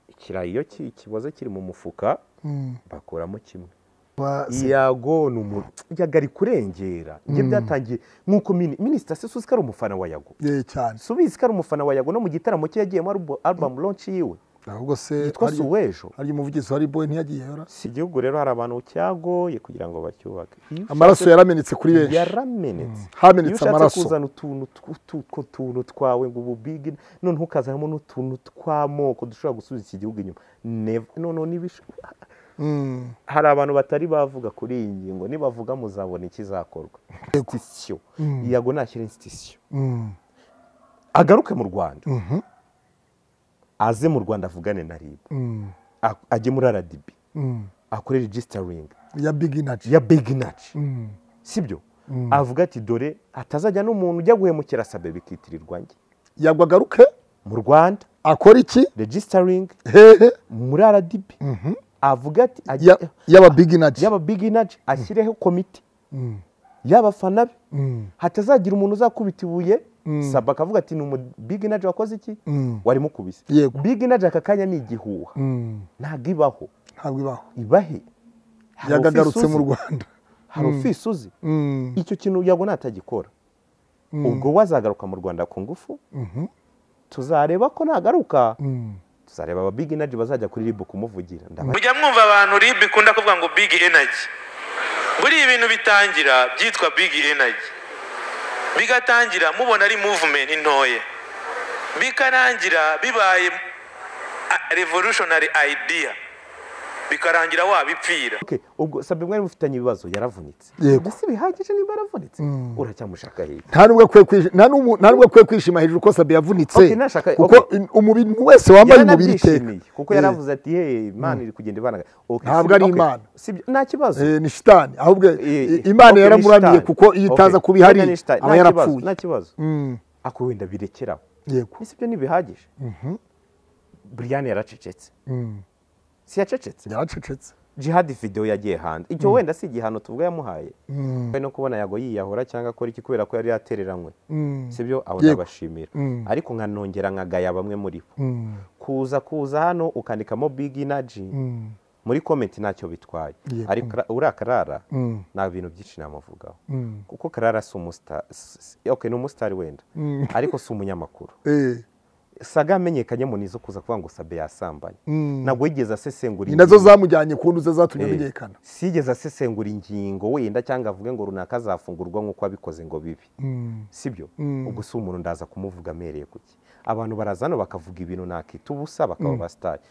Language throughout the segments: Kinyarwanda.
ikirayi iyo ki- kiboze kiri mu mufuka Mm. bakuramo kimwe Ba- se- yago ni umuntu yago ari kurengera njye byatangiye nk'uko mini- minisita sisuzi ko ari umufana wa yago Eh, cyane subizi ko ari umufana wa yago no mu gitaramo cye yagiyemo arubu- album launch yiwe ahubwo se yitwa harya- suwejo harya umuvugizi wa riboyi ntiyagiyeho ra? si igihugu rero hari abantu cyagoye kugira ngo bacyubake Iyo amaraso ushatse- yaramenetse kuri benshi yaramenetse iyo hamenetse ushatse amaraso kuzana utuntu tw- utwo tuntu twawe ngo ubu big none ukazanamo n'utuntu tw'amoko dushobora gusubiza iki gihugu inyuma Never. noneho nibisho- Mm. hari abantu batari bavuga kuri iyi ngingo nibavuga muzabona ikizakorwa institution yago nashyira institution Mm. agaruke mu rwanda Mhm. aze mu rwanda avugane na rib Mm. A- ajye muri rdb Mm. akore registering ya big energy ya beginaci Mm. sibyo avuga ati dore atazajya n'umuntu ujya guhemukira sabe bikitirirwa njye yagwa agaruke mu rwanda akora iki registering hehe muri rdb avuga ati ajye- Ya- yaba big energy yaba beginaci ashyireho komite Mm. y'abafana be Mm. hatazagira umuntu uzakubita ibuye saba akavuga ati ni umubiginaje wakoze iki Mm. warimo ukubise Yego. biginaje aka kanya ni igihuha Mm. ntabwo ibaho ntabwo ibaho ibahe Hari yagagarutse ofisi mu uzi, rwanda hari ofisi uzi Mm. icyo kintu yabona atagikora ubwo we azagaruka mu rwanda ku ngufu Mhm. tuzareba ko nagaruka Mm. tuzareba aba biginaje bazajya kuri ribu kumuvugira ndaba mujya mwumva abantu rib ikunda kuvuga ngo big energy buriya ibintu bitangira byitwa big energy bigatangira mubona ari movement ntoya bikarangira bibaye a- revolutionary idea bikarangira wabipfira Okay, ubwo sabe mwari mufitanye ibibazo yaravunitse Yego. mbese bihagije niba yaravunitse uracyamushaka hirya nta n'ubwo akwiye kwishi- nta n'ubu- nta n'ubwo akwiye kwishima hejuru ko sabi yavunitse Okay, nashaka- kuko okay. in- umubiri wese wambaye umubiri iteka yaranabyishimiye kuko Eh, yaravuze ati hey imana iri kugenda ibanaga Okay, Ntabwo sibyo- ari okay, Imana. sibyo nta kibazo eh, ni shitani ahubwo Eh, i- imana okay, yaramuramye ni kuko iyo shitani. itaza Okay, kuba ihari wenda ni shitani. aba Nta yarapfuye kibazo, nta kibazo Mm, ako wenda birekeraho yego ese ibyo ntibihagije buriyani yaracecetse si yacecetse yaracecetse jihadi videwo yagiye hanze icyo wenda si igihano tuvuga yamuhaye Kandi no kubona yago yiyahura cyangwa akora iki kubera ko yari yatereranywe sibyo abo Yego. ndabashimira ariko nkanongera nkagaya bamwe muri bo kuza kuza hano ukandikamo big energy muri komenti ntacyo bitwaye Yego. ariko ra- uriya karara Mm. nta bintu byinshi namuvugaho kuko karara si umusitari okay, ni umusitari wenda ariko si umunyamakuru Eh, saga amenyekanye mu nizo kuza kuvuga ngo sabe yasambanye ntabwo yigeze asesengura ni nazo ingingo. zamujyanye ku ntuza zatumye Eh, amenyekana sigeze asesengura ingingo wenda cyangwa avuge ngo runaka azafungurwa nk'uko abikoze ngo bibi sibyo ubwo si umuntu ndaza kumuvuga amereye ku ki abantu baraza hano bakavuga ibintu nakita ubusa bakaba basitari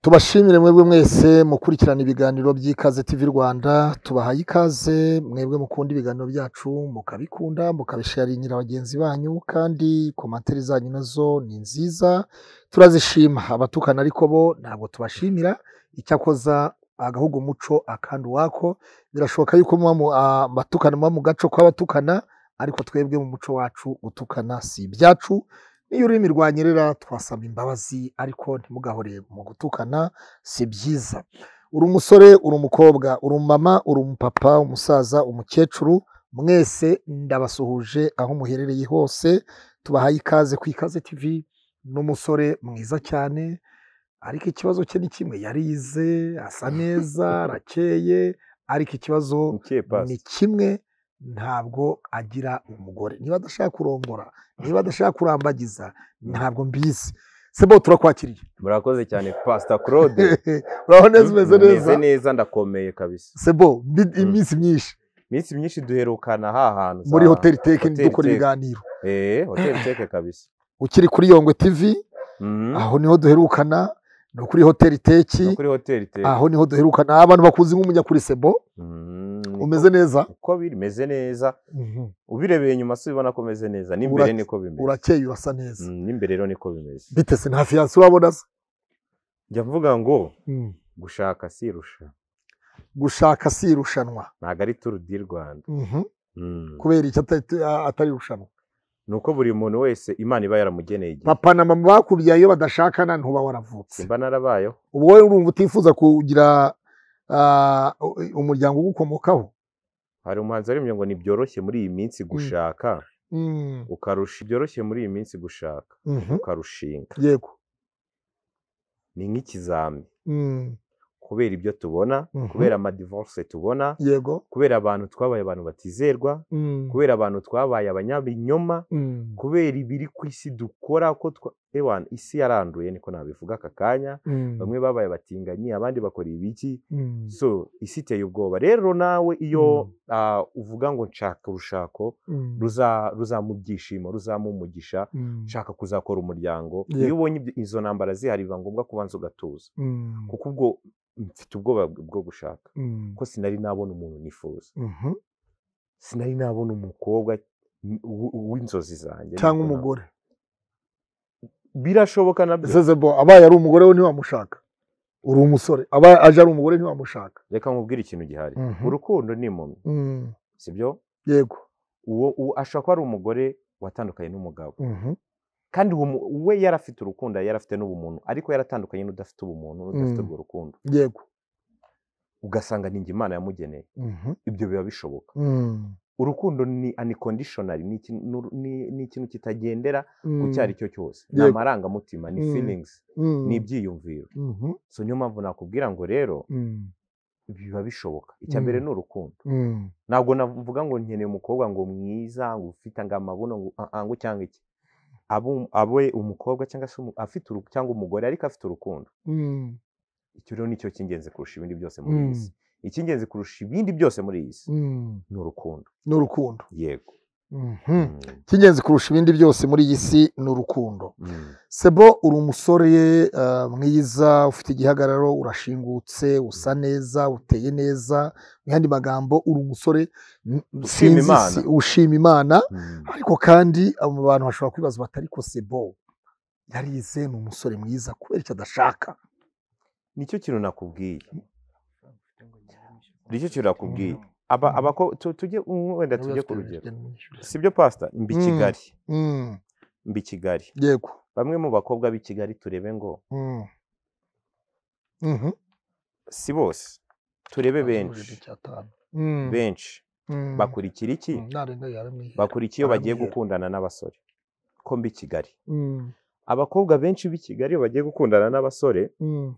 tubashimire mwebwe mwese mukurikirana ibiganiro by'ikaze TV Rwanda tubahaye ikaze mwebwe mukunda ibiganiro byacu mukabikunda mukabisharingira bagenzi banyu kandi komantere zanyu nazo ni nziza turazishima abatukana ariko bo ntabwo tubashimira icyakoza agahugu muco akandi uwako birashoboka yuko muba mu- ah, abatukana muba mu gaco kw'abatukana ariko twebwe mu muco wacu gutukana si ibyacu n'iyo ururimi rwanyerera twasaba imbabazi ariko ntimugahore mu gutukana si byiza uri umusore uri umukobwa uri umumama uri umupapa umusaza umukecuru mwese ndabasuhuje aho muherereye hose tubahaye ikaze ku ikaze tv n'umusore mwiza cyane ariko ikibazo cye ni kimwe yarize asa neza arakeye ariko ikibazo ni kimwe ntabwo agira umugore niba adashaka kurongora niba adashaka kurambagiza ntabwo mbizi sebo turakwakiriye murakoze cyane pasita claude uraho neza umeze neza neza ndakomeye kabisa sebo mbi- iminsi myinshi iminsi myinshi duherukana ha hantu za- muri hoteli teke Hoteli dukora Tech. ibiganiro eh hoteli teke kabisa ukiri kuri yongwe tv Mhm. aho niho duherukana ni kuri hoteli teki no kuri hoteli teke aho niho duherukana abantu bakuzi nk'umunyakuri sebo Mhm, niko- umeze neza uko bimeze neza ubirebeye inyuma si ubibona ko umeze neza n'imbere Urake- niko bimeze urakeye urasa neza Mm, n'imbere rero niko bimeze bite se nta fiyanse urabona se njya mvuga ngo gushaka sirusha gushaka si irushanwa ntabwo ari turu di rwanda Mhm. Mm. kubera iki atari atari irushanwa ni uko buri muntu wese imana iba yaramugeneye igihe papa na mama bakubyaye iyo badashakana ntuba waravutse simba narabayeho ubu wowe urumva utifuza kugira ah, umuryango ugukomokaho hari umuhanzi wari ngo ni byoroshye muri iyi minsi gushaka Mm, ukarusha byoroshye muri iyi minsi gushaka mhm, ukarushinga yego ni nk'ikizami Mm, kubera ibyo tubona mhm, kubera amadivorce tubona yego kubera abantu twabaye abantu batizerwa Mm, kubera abantu twabaye abanyabinyoma mm, kubera ibiri ku isi dukora ko twa ewana isi yaranduye niko nabivuga aka kanya mm, bamwe babaye abatinganyi abandi bakora ibiki mm, so isi iteye ubwoba rero nawe iyo Mm. ah, uvuga ngo nshaka urushako mm, ruza- ruzamubyishimo ruzamumugisha mm, ushaka kuzakora umuryango Yeah. iyo ubonye ibyo- izo ntambara zihari biba ngombwa kubanza ugatuza mm, kuko ubwo mfite ubwoba bwo gushaka mm, ko sinari nabona umuntu nifuza mhm. sinari nabona umukobwa n- w- w'inzozi zanjye cyangwa niko umugore navuga. birashoboka nabyo sezebo abaye ari umugore we ntiwamushaka uri umusore abaye aje ari umugore ntiwamushaka reka nkubwire ikintu gihari Mhm. urukundo ni impumyi Mm, sibyo yego uwo uwo ashobora kuba ari umugore watandukanye n'umugabo Mhm, kandi uwo mu- we yari afite urukundo yari afite n'ubumuntu ariko yaratandukanye n'udafite ubumuntu n'udafite Mm. urwo rukundo yego ugasanga ni njye imana yamugeneye Mhm, ibyo biba bishoboka mm, urukundo ni uniconditionnal ni ikintu n'uru- ni- ni ikintu kitagendera ku mm, cyo ari cyo cyose ni Yego. amarangamutima ni Mm. feelings mm, ni ibyiyumviro mhm, so niyo mpamvu nakubwira ngo rero mm, biba bishoboka icya Mm. mbere ni urukundo mm, ntabwo navuga ngo nkeneye umukobwa ngo mwiza ngo ufite ngo amabuno ngo ah, ah, ngo cyangwa iki Abo- abe umukobwa cyangwa se umu- afite uruku- cyangwa umugore ariko afite urukundo mm, icyo rero nicyo cy'ingenzi kurusha ibindi byose muri iyi Mm. si icy'ingenzi kurusha ibindi byose muri iyi si mm, ni urukundo ni urukundo yego Mhm. Mm. icy'ingenzi kurusha ibindi byose muri iyi si ni urukundo Mm. sebo uri umusore eh, mwiza ufite igihagararo urashingutse usa neza uteye neza mu yandi magambo uri umusore mm, Ushima sinzi Imana. si- ushima imana Mm. ariko kandi abo bantu bashobora kwibaza bati ariko sebo yarize ni umusore mwiza kubera icyo adashaka nicyo kintu nakubwiye nicyo kintu nakubwiye aba abako tu- tujye wenda tujye ku rugero sibyo pasita mbi Mm. kigali Mm, mbi kigali yego bamwe mu bakobwa b'i kigali turebe ngo Mm. Mhm. si bose turebe benshi Mm, benshi mm, bakurikira iki mm, narenga yaramwihera. bakurikira iyo bagiye Baramwihera. gukundana n'abasore ko mbi kigali Mm, abakobwa benshi b'i kigali iyo bagiye gukundana n'abasore mm,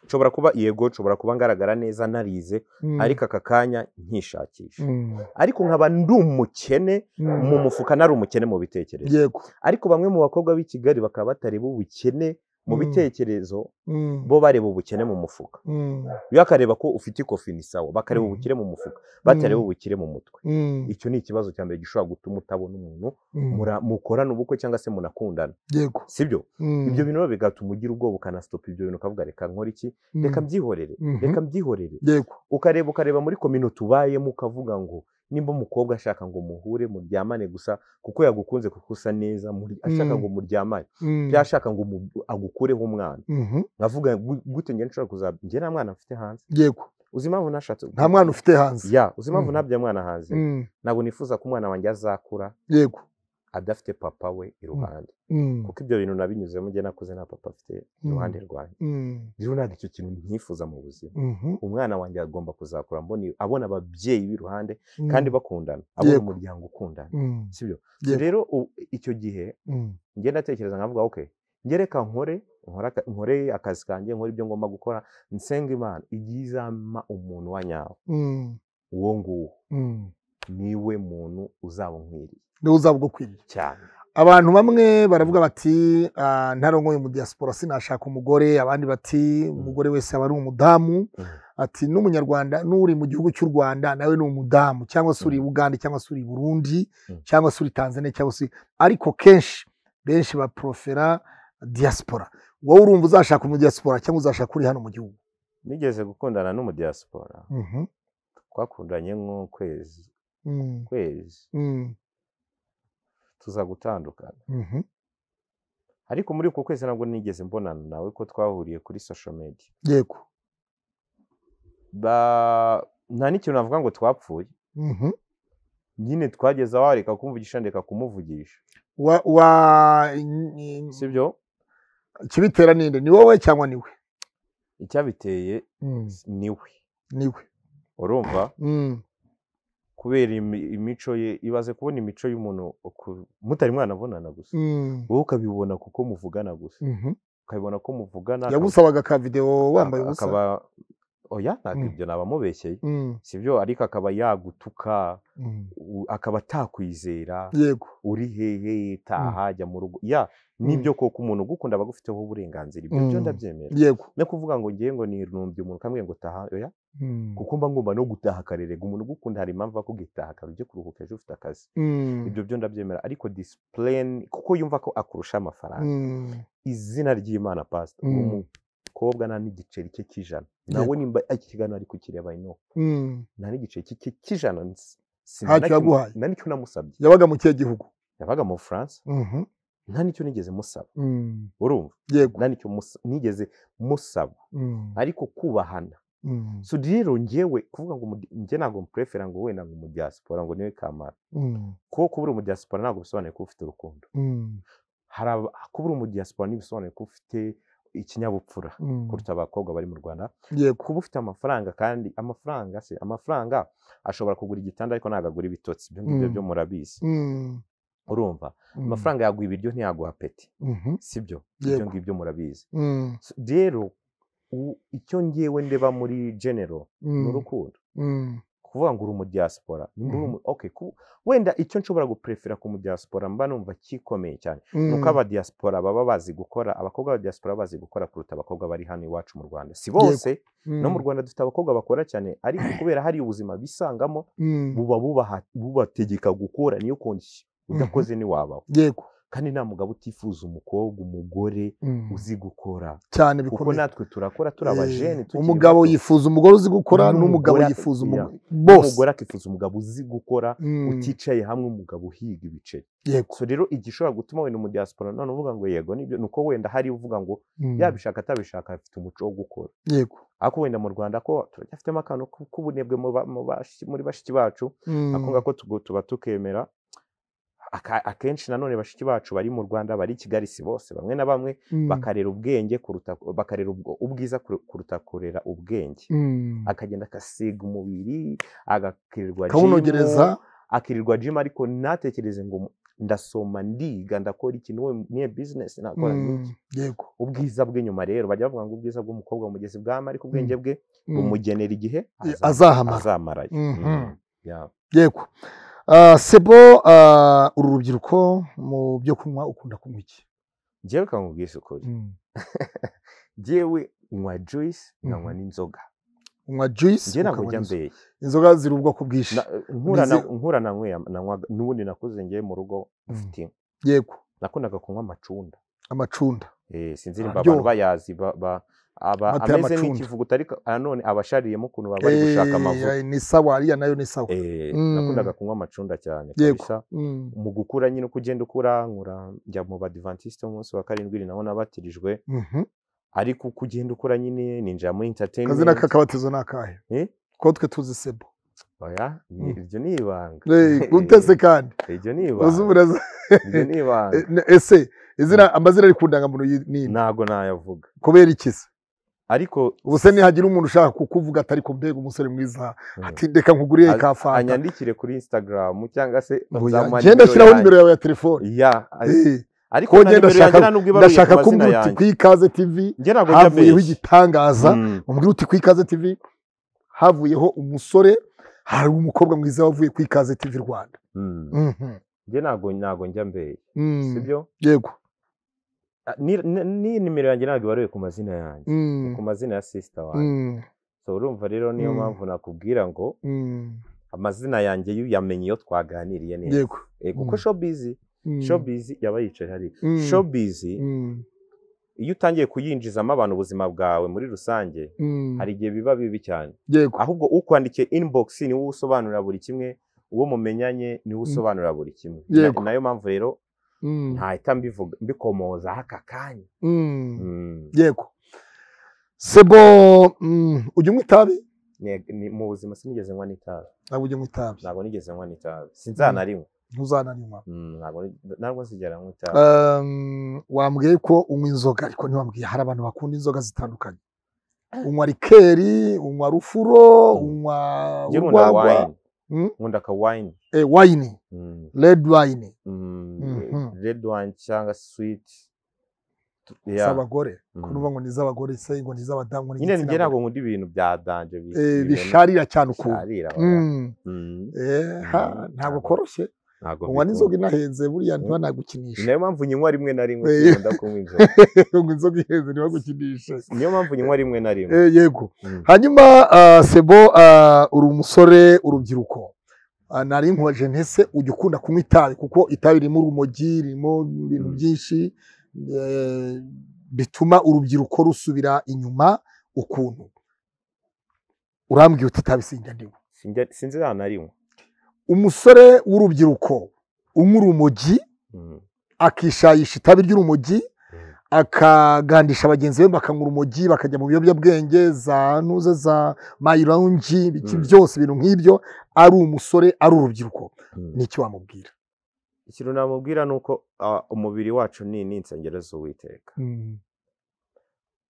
nshobora kuba yego nshobora kuba ngaragara neza narize mm, ariko aka kanya nkishakisha mm, ariko nkaba ndi umukene mm. mu mufuka nari umukene mu bitekerezo yego ariko bamwe mu bakobwa b'i kigali bakaba batareba ubukene mu Mm. bitekerezo Mm, bo bareba ubukene mu mufuka mm, iyo akareba ko ufite ikofi ni sawa bakareba Mm. ubukire mu mufuka batareba Mm. ubukire mu mutwe mm, icyo ni ikibazo cya mbere gishobora gutuma utabona umuntu mm, mura- mukorana ubukwe cyangwa se munakundana yego sibyo Mm, ibyo bintu rero bigatuma ugira ubwoba ukanasitopa ibyo bintu ukavuga reka nkora iki mm, reka mbyihorere Mhm. reka mbyihorere yego ukareba ukareba muri komino tubayemo ukavuga ngo nimba umukobwa ashaka ngo muhure muryamane gusa kuko yagukunze kuko usa neza muri ashaka Mm. ngo muryamane Mm, byashaka ngo mu- agukureho umwana mhm, nkavuga gu- gute njye nshobora kuzaba njye nta mwana mfite hanze yego uzi impamvu nashatse nta mwana ufite hanze ya uzi impamvu Mhm. ntabyaye umwana hanze Mm, ntabwo nifuza ko umwana wanjye azakura yego adafite papa we iruhande Mm, kuko ibyo bintu nabinyuzemo njye nakuze nta papa afite iruhande rwanjye mm, rero ntabwo icyo kintu nkifuza mu buzima mhm, umwana wanjye agomba kuzakura mbone- abona ababyeyi b'iruhande mm, kandi bakundana abona Yego. umuryango ukundana mm, sibyo Yego. rero u- icyo gihe mm, njye ndatekereza nkavuga ok njye reka nkore nkore aka- nkore akazi kanjye nkore ibyo ngomba gukora nsenga imana igihe izampa umuntu wa nyawe mm, uwo nguwo mm. niwe muntu uzaba unkwiriye niwe uzaba ugukwiriye cyane abantu bamwe baravuga bati "Ah, ntarongoye mu diaspora sinashaka umugore abandi bati umugore wese aba ari umudamu Mm. ati n'umunyarwanda n'uri mu gihugu cy'u rwanda nawe ni umudamu cyangwa se uri i uganda cyangwa se uri i burundi Mm. cyangwa se uri i tanzania cyangwa se ariko kenshi benshi baporofera diaspora wowe urumva uzashaka umu diaspora cyangwa uzashaka uri hano mu gihugu nigeze gukundana n'umudiyasipora Mhm. twakundanye nk'ukwezi Mm, kwezi mm, tuza gutandukana mhm, ariko muri uko kwezi ntabwo nigeze mbonana nawe ko twahuriye kuri social media yego Ba- nta n'ikintu navuga ngo twapfuye Mhm. nyine twageze aho areka kumvugisha ndeka kumuvugisha wa wa sibyo ikibitera ninde ni wowe cyangwa ni we icyabiteye Mm, niwe ni we urumva Mm, kubera imi- imico ye ibaze kubona imico y'umuntu uku- mutari mwanabonana gusa mm, wowe ukabibona kuko muvugana gusa mhm. ukabibona ko muvugana yagusabaga ka videwo wambaye aka- ubusa akaba oya ntabwo Mm. ibyo naba mubeshye Mm, sibyo ariko akaba yagutuka mm. u- akaba atakwizera yego uri hehe taha jya mu rugo ya nibyo koko umuntu ugukunda aba agufiteho uburenganzira ibyo byo Mm. ndabyemera yego no kuvuga ngo ngewe ngo nirumbye umuntu kamwe ngo taha oya Mm, kuko mba ngomba no gutaha akarerega umuntu ugukunda hari impamvu akugitaha kare ujye kuruhuka ejo ufite akazi mm, ibyo byo ndabyemera ariko disipureni kuko yumva ko akurusha amafaranga mm, izina ry'imana pasita Mm. umukobwa nta n'igiceri cye cy'ijana nawe Yego. nimba iki kiganiro ari kukireba ino mm. nta n'igiceri cye cye cy'ijana nzi- si- Ntacyo nta n'icyo- yaguhaye. nta n'icyo namusabye yabaga mu kihe gihugu yabaga mu bufaransa Mhm, nta n'icyo nigeze musaba mm, urumva yego nta n'icyo musa- nigeze musaba Mm, ariko kubahana mm, so rero ngewe kuvuga ngo umudi- njye ntabwo mupurefera ngo wenda ngo umudiyasipora ngo niwe kamara mm, kuko kuba uri umudiyasipora ntabwo bisobanuye kuba ufite urukundo mm, hari aba- kuba uri umudiyasipora ntibisobanuye ko ufite ikinyabupfura mm. kuruta abakobwa bari mu rwanda yego kuba ufite amafaranga kandi amafaranga se amafaranga ashobora kugura igitanda ariko ntabwo agura ibitotsi ibyo ngibyo Mm. byo murabizi Mm, urumva mm, amafaranga yaguha ibiryo ntiyaguha peti mhm, sibyo Yego. ibyo ngibyo murabizi mm, So, rero u- icyo ngewe ndeba muri genero ni mm, urukundo mm, kuvuga ngo uri umudiyasipora nimba uri Mhm. umu- okay, ku- wenda icyo nshobora guprefera ku mudiyasipora mba numva kikomeye cyane ni uko mm. abadiyasipora baba bazi gukora abakobwa b'abadiyasipora baba bazi gukora kuruta abakobwa bari hano iwacu mu rwanda si bose no mu Mm, rwanda dufite abakobwa bakora cyane ariko kubera hari ubuzima bisangamo mm, buba bubaha- bubategeka gukora niyo kondisiyo udakoze ntiwabaho yego kandi nta mugabo utifuza umukobwa umugore Mm, uzi gukora cyane kuko bikomeye natwe turakora turi abajeni Eh, umugabo yifuza umugore uzi gukora N'umugore n'umugabo ati- yifuza iya. umugore bose umugore akifuza umugabo uzi gukora Mm, uticaye hamwe umugabo uhiga ibiceri yego so rero igishobora gutuma wenda umudiyasipora none uvuga ngo yego nibyo ni uko wenda hari uvuga ngo Mm, yabishaka atabishaka afite umuco wo gukora yego ariko wenda mu rwanda ko turacyafitemo akantu k- k'ubunebwe mu ba- mu bashi- muri bashiki bacu Mm, akunga ko tugo- tuba tukemera Aka- akenshi nanone bashiki bacu bari mu rwanda bari i kigali si bose bamwe na bamwe mm, bakarera ubwenge kuruta bakarera ubwo- ubwiza kuru- kuruta kurera ubwenge mm, akagenda agasiga umubiri agakirirwa kawunogereza jimu, akirirwa jimu ariko ntatekereze ngo mu- ndasoma ndiga ndakora ikintu we niye bizinesi nakora Mm, n'iki. yego ubwiza bw'inyuma rero bajya bavuga ngo ubwiza bw'umukobwa umugezi bwama ariko ubwenge bwe Mm, bumugenera igihe eh, aza- azahamara azamarayo Mhm. Mm. Yeah. yego Ah, sebo ah, uru rubyiruko mu byo kunywa ukunda kunywa iki njyewe kamubwise ukuri Mm, njyewe nywa juice nkanywa Mhm. n'inzoga unywa juice njyewe ntabwo ukanywa njya n'inzoga. mbeye inzoga ziri ubwoko bwinshi Na- nkura na- Nizi- nkura nanyweye nanywaga n'ubundi nakuze njyewe mu rugo mfite inka. yego nakundaga kunywa amacunda amacunda Eh, sinzi nimba Araryoha. abantu bayazi ba- ba- aba Amata ameze y'amacunda. nk'ikivuguto ariko nanone aba ashariyemo ukuntu baba bari gushaka Eh, amavuta ni sawa ariya nayo ni sawa Eh, Mm. nakundaga kunywa amacunda cyane Yego. kabisa Mm, mu gukura nyine uko ugenda ukura nkura njya mu badivantiste umunsi wa karindwi ni naho nabatirijwe mhm. ariko uko ugenda ukura nyine ninjira muri akazina entertainment k'akabatizo ni akahe Eh? ko twe tuzi sebo oya ni- Mm. iryo ni ibanga Eh, gutese kandi iryo ni uzi ibanga uburaza iryo ni ibanga Eh, ne- ese izina amazina ari ku ndangamuntu yi- ni iri. ntago nayavuga kubera ikiza ariko ubuse nihagira umuntu ushaka kukuvuga atari ko mbega umusore mwiza Mm. ati reka nkuguriye A- ka fanta anyandikire kuri instagram cyangwa se Oya, nzamuha genda nimero shyiraho yanjye. nimero yawe ya telefone ya a- Eh, ariko kuko na njye nimero yanjye ndashaka- nta nubwo ibaruye ku ndashaka mazina kumbwira uti yanjye ku ikaze tivi njye ntabwo njya havuyeho mbeshya. igitangaza Mm. umbwira uti ku ikaze tivi havuyeho umusore hari umukobwa mwiza wavuye ku ikaze tivi rwanda Mm. Mhm. njye ntabwo ntabwo njya mbere Mm. sibyo yego Ah, ni- ni- n'iyi nimero yanjye ntabwo ibaruye ku mazina yanjye ni Mm. ku mazina ya sisita wanjye Mm. so urumva rero niyo Mm. mpamvu nakubwira ngo Mm. amazina yanjye iyo uyamenye iyo twaganiriye neza yego Eh, kuko Mm. shobizi Mm. shobizi yaba yicaye hariya Mm. shobizi Mm. iyo utangiye kuyinjizamo abantu ubuzima bwawe muri rusange Mm. hari igihe biba bibi cyane yego ahubwo ukwandikiye inbox ni wowe usobanurira buri kimwe uwo mumenyanye ni wowe usobanurira buri kimwe Na- Yego. nayo mpamvu rero Mm. ntahita mbivuga mbikomozaho aka kanya Mm. Mm. yego sebo mm, ujya unywa itabi Ne- ni- mu buzima sinigeze nywa n'itabi ntabwo ujya unywa itabi ntabwo nigeze nywa n'itabi sinzanarinywa ntuzananywa Mm, ntabwo ari- ntabwo nzigera nywa itabi Um, wambwiye ko unywa inzoga ariko ntiwambwiye hari abantu bakunda inzoga zitandukanye unywa rikeri unywa rufuro Mm. unywa njye nkunda urwagwa wayini Mm. nkunda ka wayini Eh, wayini Mm. redi wayini Mhm. Mm, red wine cyangga sweet Yeah. z'abagore Mm. ko nuvuga ngo ni iz'abagore se ngo ni iz'abadamu ngo ni nyine njye igitsina ntabwo nkunda ibintu bya danje bi- gore. Eh, ibintu bisharira cyane ukuntu bisharira, oya. Mm. Mm, Eh, ha, Mm. ntabwo koroshye ntabwo unywa n'inzoga mbikunda. inahenze buriya Mm. Ni ntibanagukinishe nayo mpamvu nyinywa rimwe na rimwe Eh. sinkunda kunywa inzoga ngo inzoga ihenze ntibagukinishe niyo mpamvu nyinywa rimwe na rimwe Eh, yego Mm. hanyuma ah, sebo ah, uri umusore urubyiruko Ah, nari nkoje ntese ujya ukunda kunywa itabi kuko itabi ririmo urumogi ririmo ibintu Mm. byinshi eh, bituma urubyiruko rusubira inyuma ukuntu urambwiye uti itabi sinjya ndiwe Sinjya- sinzi nta na rimwe umusore w'urubyiruko unywa urumogi Mm, akishayisha itabi ry'urumogi mm, akagandisha bagenzi be bakanywa urumogi bakajya mu biyobyabwenge za nuze za mayirawunji iki Mm. byose ibintu nk'ibyo ari umusore ari urubyiruko mm. ni iki wamubwira ikintu namubwira ni uko ah, umubiri wacu ni ni insengero z'uwiteka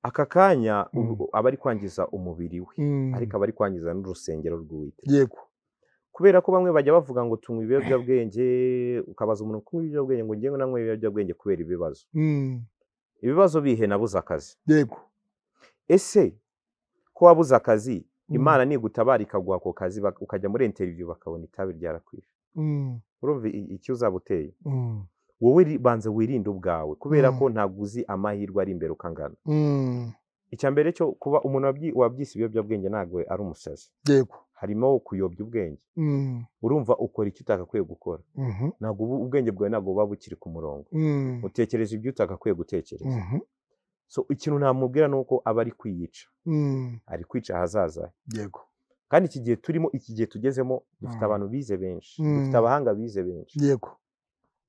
aka kanya ubu- aba ari kwangiza umubiri we ariko aba ari kwangiza n'urusengero rw'uwiteka yego kubera ko bamwe bajya bavuga ngo tunywa ibiyobyabwenge ukabaza umuntu kunywa ibiyobyabwenge ngo ngewe nanywa ibiyobyabwenge kubera ibibazo Mm. ibibazo bihe nabuze akazi yego ese ko wabuze akazi Mm. imana nigutabara ikaguha ako kazi bak- ukajya muri interiviyu bakabona itabi ryarakwishe Mm. urumva i- icyo uzaba uteye Mm. wowe ri- banza wirinde ubwawe kubera Mm. ko ntabwo uzi amahirwe ari imbere uko angana Mm. icya mbere cyo kuba umuntu wabyi- wabyise ibiyobyabwenge ntabwo ari umusazi yego harimo kuyobya ubwenge Mm. urumva ukora icyo utakakwiye gukora Mhm. ntabwo ubu- ubwenge bwawe ntabwo buba bukiri ku murongo Mm. utekereza ibyo utakakwiye gutekereza Mhm. so ikintu namubwira ni uko aba ari kwiyica Mm. ari kwica ahazaza he yego kandi iki gihe turimo iki gihe tugezemo dufite Mm. abantu bize benshi Mm. dufite abahanga bize benshi yego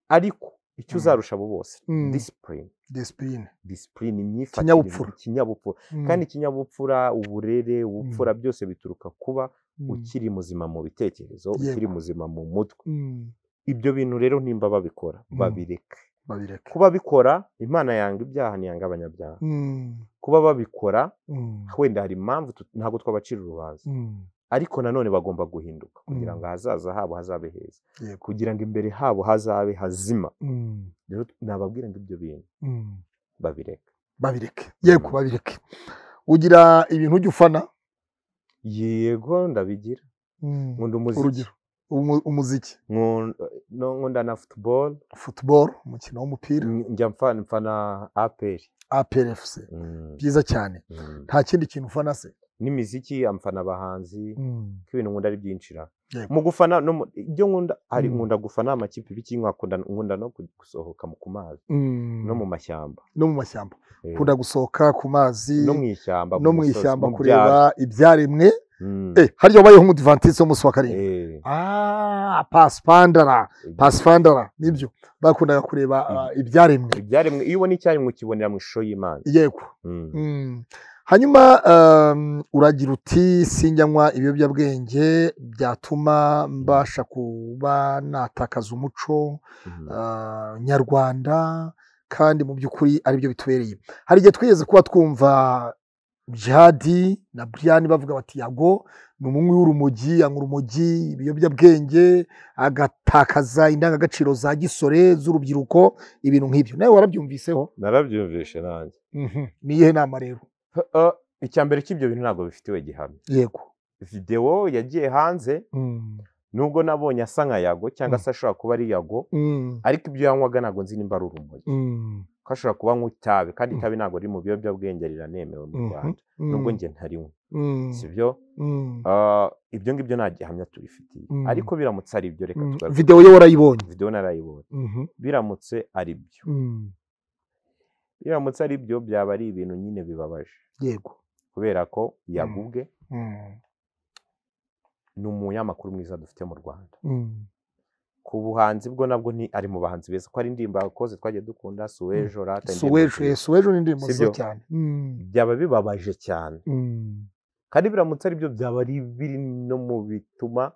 ariko icyo Mm. uzarusha abo bose Mm. disipurine disipurine disipurine imyifatire Ikinyabupfura. ikinyabupfura Mm. kandi ikinyabupfura uburere ubupfura byose bituruka kuba Mm. ukiri muzima mu bitekerezo Yego. ukiri muzima mu mutwe Mm. ibyo bintu rero nimba babikora Mm. babireke babireke kuba bikora imana yanga ibyaha ntiyanga abanyabyaha Mm. kuba babikora Mm. wenda hari impamvu tu- ntabwo twabacira urubanza Mm. ariko nanone bagomba guhinduka kugira Mm. ngo ahazaza habo hazabe heza yego kugira ngo imbere habo hazabe hazima Mm. rero nababwira ngo ibyo bintu Mm. babireka babireke yego babireke ugira ibintu ujya ufana yego ndabigira nkunda umuziki urugero umu- umuziki nkunda no- nkunda na football football umukino w'umupira n- njya mfa- mfana apr APRFC Mm, byiza cyane mm. nta kindi kintu ufana se n'imiziki amfana abahanzi ko ibintu nkunda ari byinshi ra Yego. mu gufana no mu- ibyo nkunda hari Mm. nkunda gufana amakipe ibiki nkakunda nkunda no gusohoka mu- ku mazi Mm. no mu mashyamba no mu mashyamba Eh, ukunda gusohoka ku mazi no mu ishyamba no mu musozi, ishyamba mu kureba byaro. ibyaremwe Mm. Eh, harya wabayeho umudivantisi w'umunsi wa karindwi Eh, Ah, pasipandara pasipandara nibyo bakundaga kureba ah, ibyaremwe ibyaremwe iyo ubona icyaremwe ukibonera mu ishusho y'imana yego Mm. Mm. hanyuma um, uragira uti sinjyanywa ibiyobyabwenge byatuma mbasha kuba natakaza umuco Mhm. ah, nyarwanda kandi mu by'ukuri aribyo bitubereye hari igihe twigeze kuba twumva jihadi na buriyani bavuga bati yago ni umunywi w'urumogi anywa urumogi ibiyobyabwenge agatakaza indangagaciro za gisore z'urubyiruko ibintu nk'ibyo nawe warabyumviseho narabyumvishe nanjye Mhm. ni iyihe nama rero H- uh, icya mbere cy'ibyo bintu ntabwo bifitiwe gihamya yego videwo yagiye hanze Mm. nubwo nabonye asa nka yago cyangwa se ashobora kuba ari yago Mm. ariko ibyo yanywaga ntabwo nzi nimba ari urumogi Mm. ko ashobora kuba anywa itabi kandi Mm. itabi ntabwo riri mu biyobyabwenge riranemewe mu Mhm. rwanda Mm. nubwo njye ntariwe Mm. si byo Mm. Uh, ibyo ngibyo nta gihamya tubifitiye Mm. ariko biramutse ari ibyo reka Mm. tugaruke videwo ye warayibonye videwo narayibonye Mhm. biramutse ari byo Mm. biramutse ari byo byaba ari ibintu nyine bibabaje yego kubera ko Mm. yagubwe Mm. ni umunyamakuru mwiza dufite mu rwanda Mm. ku buhanzi bwo nabwo ni ari mu bahanzi beza ko ari indirimbo yakoze twagiye dukunda suwejo rata indirimbo suwejo nziza. eh, suwejo ni indirimbo Sibyo? nziza cyane Mm. byaba bibabaje cyane Mm. kandi biramutse ari byo byaba ari biri no mu bituma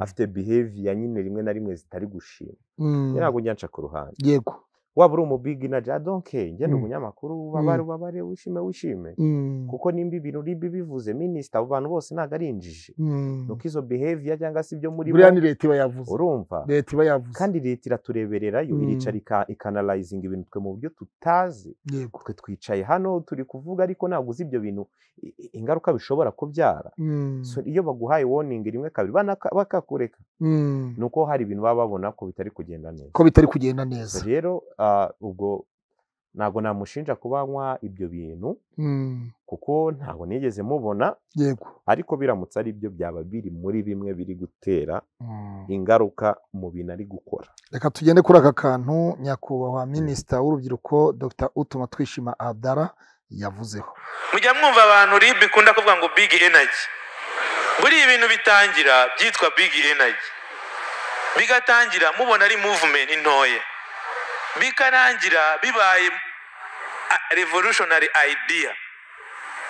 afite behavior nyine rimwe na rimwe zitari gushima Mm. ntabwo njya nca ku ruhande yego waba uri umubigi na jadonke ngende Mm. umunyamakuru ubabare ubabare wishime wishime Mm. kuko nimba ibintu uri bibivuze minisita abo bantu bose ntabwo ari injiji Mm. nuko izo behavior cyangwa se ibyo muri bo buriya ni leta iba yavuze urumva leta iba yavuze kandi leta iraturebererayo Mm. iricara ika- ikanalayizinga ibintu twe mu buryo tutazi yego twe twicaye hano turi kuvuga ariko ntabwo uzi ibyo bintu i- i- ingaruka bishobora kubyara Mm. So, iyo baguhaye warning rimwe kabiri banaka- bakakureka Mm. ni uko hari ibintu baba babona ko bitari kugenda neza ko bitari kugenda So, neza rero ah, ubwo ntabwo namushinja kuba anywa ibyo bintu Mm. kuko ntabwo nigeze mubona yego ariko biramutse ari byo byaba biri muri bimwe biri gutera Mm. ingaruka mu bintu ari gukora reka tugende kuri aka kantu nyakubahwa minisita w'urubyiruko dr utuma twishima adara yavuzeho mujya mwumva abantu rib ikunda kuvuga ngo big energy buriya ibintu bitangira byitwa big energy bigatangira mubona ari movement ntoya bikarangira bibaye a- revolutionary idea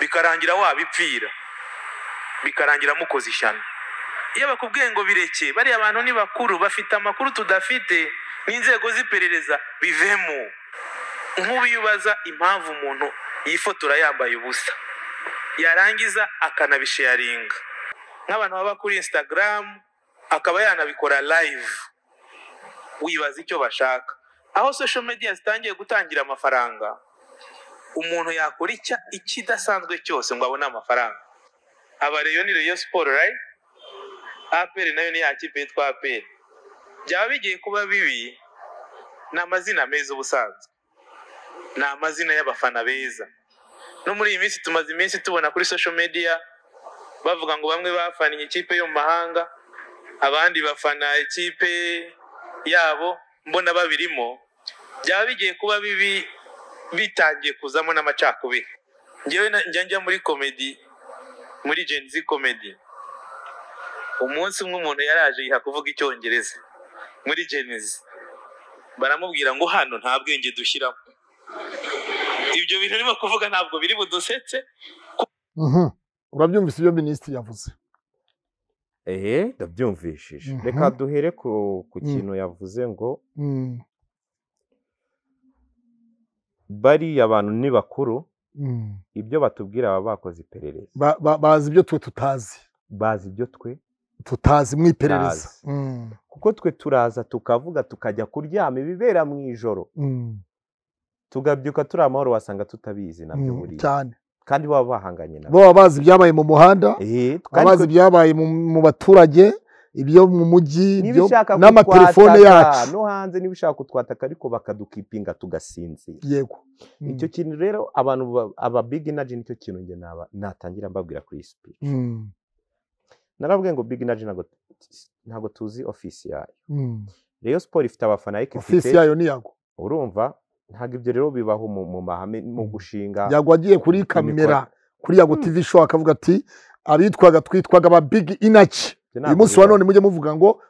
bikarangira wabipfira bikarangira mukoze ishyano iyo bakubwiye ngo bireke bariya abantu ni bakuru bafite amakuru tudafite n'inzego z'iperereza bivemo nk'ubu iyo ubaza impamvu umuntu yifotora yambaye ubusa yarangiza akanabisharinga nk'abantu baba kuri instagram akaba yanabikora live wibaza icyo bashaka aho social media zitangiye gutangira amafaranga umuntu yakora icya- ikidasanzwe cyose ngo abone amafaranga aba reyo ni reyo siporo right aperi nayo ni ya kipe yitwa aperi byaba bigiye kuba bibi ni amazina meza ubusanzwe ni amazina y'abafana beza no muri iyi minsi tumaze iminsi tubona kuri social media bavuga ngo bamwe bafaniye ikipe yo mu mahanga abandi bafana ikipe yabo mbona babirimo byaba bigiye kuba bibi bitangiye kuzamo n'amacakubiri ngewe na- njya njya muri komedi muri Gen Z komedi umunsi umwe umuntu yaraje yiha kuvuga icyongereza muri Gen Z baramubwira ngo hano nta bwenge dushyiramo ibyo bintu urimo kuvuga ntabwo biri budusetse Mhm. urabyumvise ibyo minisitiri yavuze ehe ndabyumvishije Mhm. reka duhere ku ku Mm. kintu yavuze ngo Mm. bariya bantu ni bakuru Mm. ibyo batubwira baba bakoze iperereza Ba- ba- bazi ibyo twe tutazi bazi ibyo twe tutazi mu iperereza Tutazi. Mm. kuko twe turaza tukavuga tukajya kuryama ibibera mu ijoro Mm. tugabyuka turi amahoro wasanga tutabizi nabyo Mm. buriya cyane kandi baba bahanganye nabo bo baba bazi ibyabaye mu muhanda Eh, baba kandi bazi ibyabaye mu mu baturage ibyo mu mujyi niba ibyo- ushaka n'amatelefone kutwataka yacu no hanze niba ushaka kutwataka ariko bakadukipinga tugasinzira yego Mm. icyo kintu rero abantu ba- aba big energy nicyo kintu njye naba natangira mbabwira kuri iyi speech Mm. narabwiye ngo big energy ntabwo ntabwo tuzi ofisi yayo Mm. Rayon Sport ifite abafana ariko ofisi ifite yayo ni yago urumva ntabwo ibyo rero bibaho mu, mu mahame mu Mm. gushinga yago agiye kuri kamera kuri yago Mm. tv show akavuga ati abitwaga twitwaga aba big inaci Ibyo uyu ntabwo munsi wa bibaho. none mujye muvuga ngo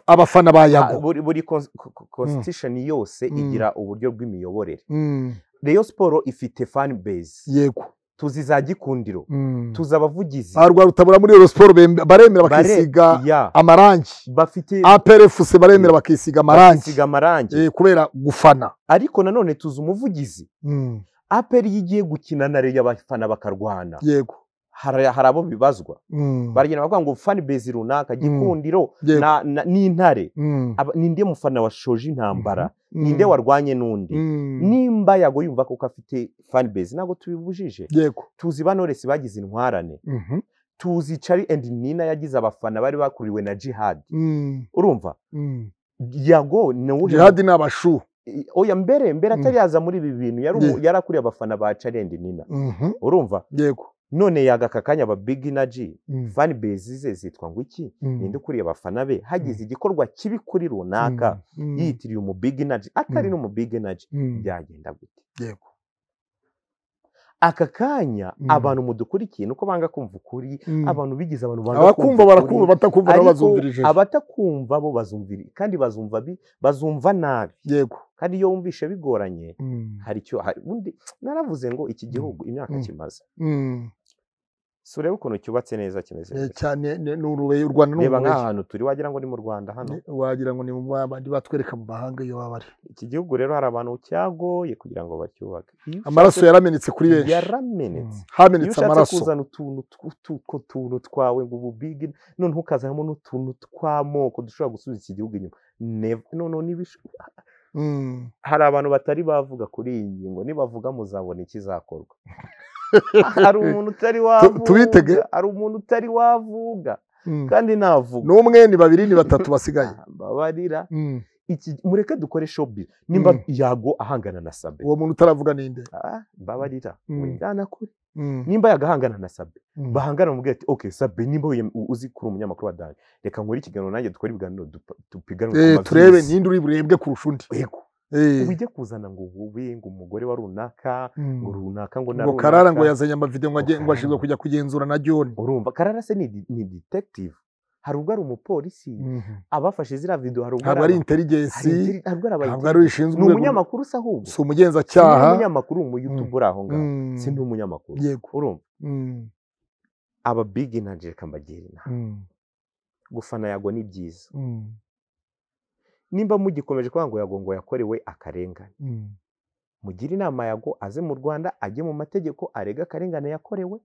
abafana ba Ah, yago buri buri cons- co- co- constitution yose Mm. igira uburyo bw'imiyoborere Mm. Rayon Sport ifite fan base yego tuzi za gikundiro Mm. tuzi abavugizi arwa rutabura muri Euro Sport bem- baremera bare- bakisiga ya, amarangi bafite APRFC baremera bakisiga amarangi bakisiga amarangi Eh, kubera gufana ariko nanone tuzi umuvugizi Mm. aperi iyo igiye gukina na reyo abafana bakarwana yego hari hari abo bibazwa Mm. baragenda bakavuga ngo fan base runaka gikundiro Yego. na- na- n'intare Mm. Aba- ninde mufana washoje intambara Mm. ninde warwanye n'undi Mm. nimba yago yumva koko afite fan base ntabwo tubibujije yego tuzi banores bagize intwarane Mhm. tuzi cari and nina yagize abafana bari bakuriwe na jihad Mm. urumva Mm. yago ni uwuhe jihadi ni abashu I- oya mbere mbere Mm. atari yaza muri ibi bintu yari umu- Yeah. yari akuriye abafana ba carendi nina Mhm. urumva yego none yaga aka kanya aba big energy Mm. fan base ze zitwa ngo iki Mm. ninde ukuriye abafana be hagize igikorwa kibi kuri runaka Mm. yitiriye umu big energy atari Mm. n'umu big energy Mm. byagenda gute yego aka kanya Mm. abantu mudukurikiye nuko banga kumva ukuri Mm. abantu bigize abantu banga abakumva barakumva ukuri, batakumva nabo bazumvirije ariko abatakumva bo bazumvira kandi bazumva bi- bazumva nabi yego kandi iyo wumvishe bigoranye Mm. hari icyo hari undi naravuze ngo iki gihugu imyaka Mm. kimaze Mm. si urebe ukuntu cyubatse neza kimeze Eh, neza cyane ni- ni urubuye u Rwanda ni reba urubuye nk'ahantu turi wagira ngo ni mu rwanda hano Ni- wagira ngo ni mu bandi batwereka mu mahanga iyo baba bari iki gihugu rero hari abantu cyagoye kugira ngo bacyubake Iyo ushatse- amaraso yaramenetse kuri benshi yaramenetse Mm. hamenetse iyo ushatse amaraso kuzana utuntu tw- utwo tuntu twawe ngo ubu bigi noneho ukazanamo n'utuntu tw'amoko dushobora gusubiza iki gihugu inyuma Never. noneho nibish- Mm. hari abantu batari bavuga kuri iyi ngingo nibavuga muzabona ikizakorwa hari umuntu utari Tu- tubitege. wavuga hari umuntu utari wavuga Mm. kandi navuga n'umwe ni babiri ni batatu basigaye babarira Mm. iki mureke dukore showbiz nimba Mm. yago ahangana na sabe uwo muntu utaravuga ninde Ah, mbabarira Mm. wendana kure Mm. nimba yagahangana na sabe Mm. bahangana mubwira ati okay sabe nimba wiyem- u- uzi kuri umunyamakuru wa dani reka nkore ikiganiro nanjye dukore ibiganiro dupa- dupiganwe Eh, ku turebe mazisi." ninde uri burebwe kurusha undi Yego. Eh. ujye kuzana ngo ube ngo umugore wa runaka ngo Mm. runaka ngo na ngo karara ngo runaka. yazanye amavideo ngo ajye- ngo ashinzwe kujya kugenzura na john urumva karara se ni, di- ni detective hari ubwo ari umupolisi abafashe ziriya video hari ubwo ntabwo ari aba- hari intelligence interi- hari ubwo ari aba- ntabwo ari ni ushinzwe urwego umunyamakuru se ahubwo si Si umugenzacyaha ni umunyamakuru umuyutubu uri aho ngaho Mm. si ni umunyamakuru yego urumva Mm. aba big energy reka mbagira inama Mm. gufana yago ni byiza Mm. nimba mugikomeje kuvuga ngo yago ngo yakorewe akarengane Mm. mugire inama yago aze mu rwanda ajye mu mategeko arega akarengane yakorewe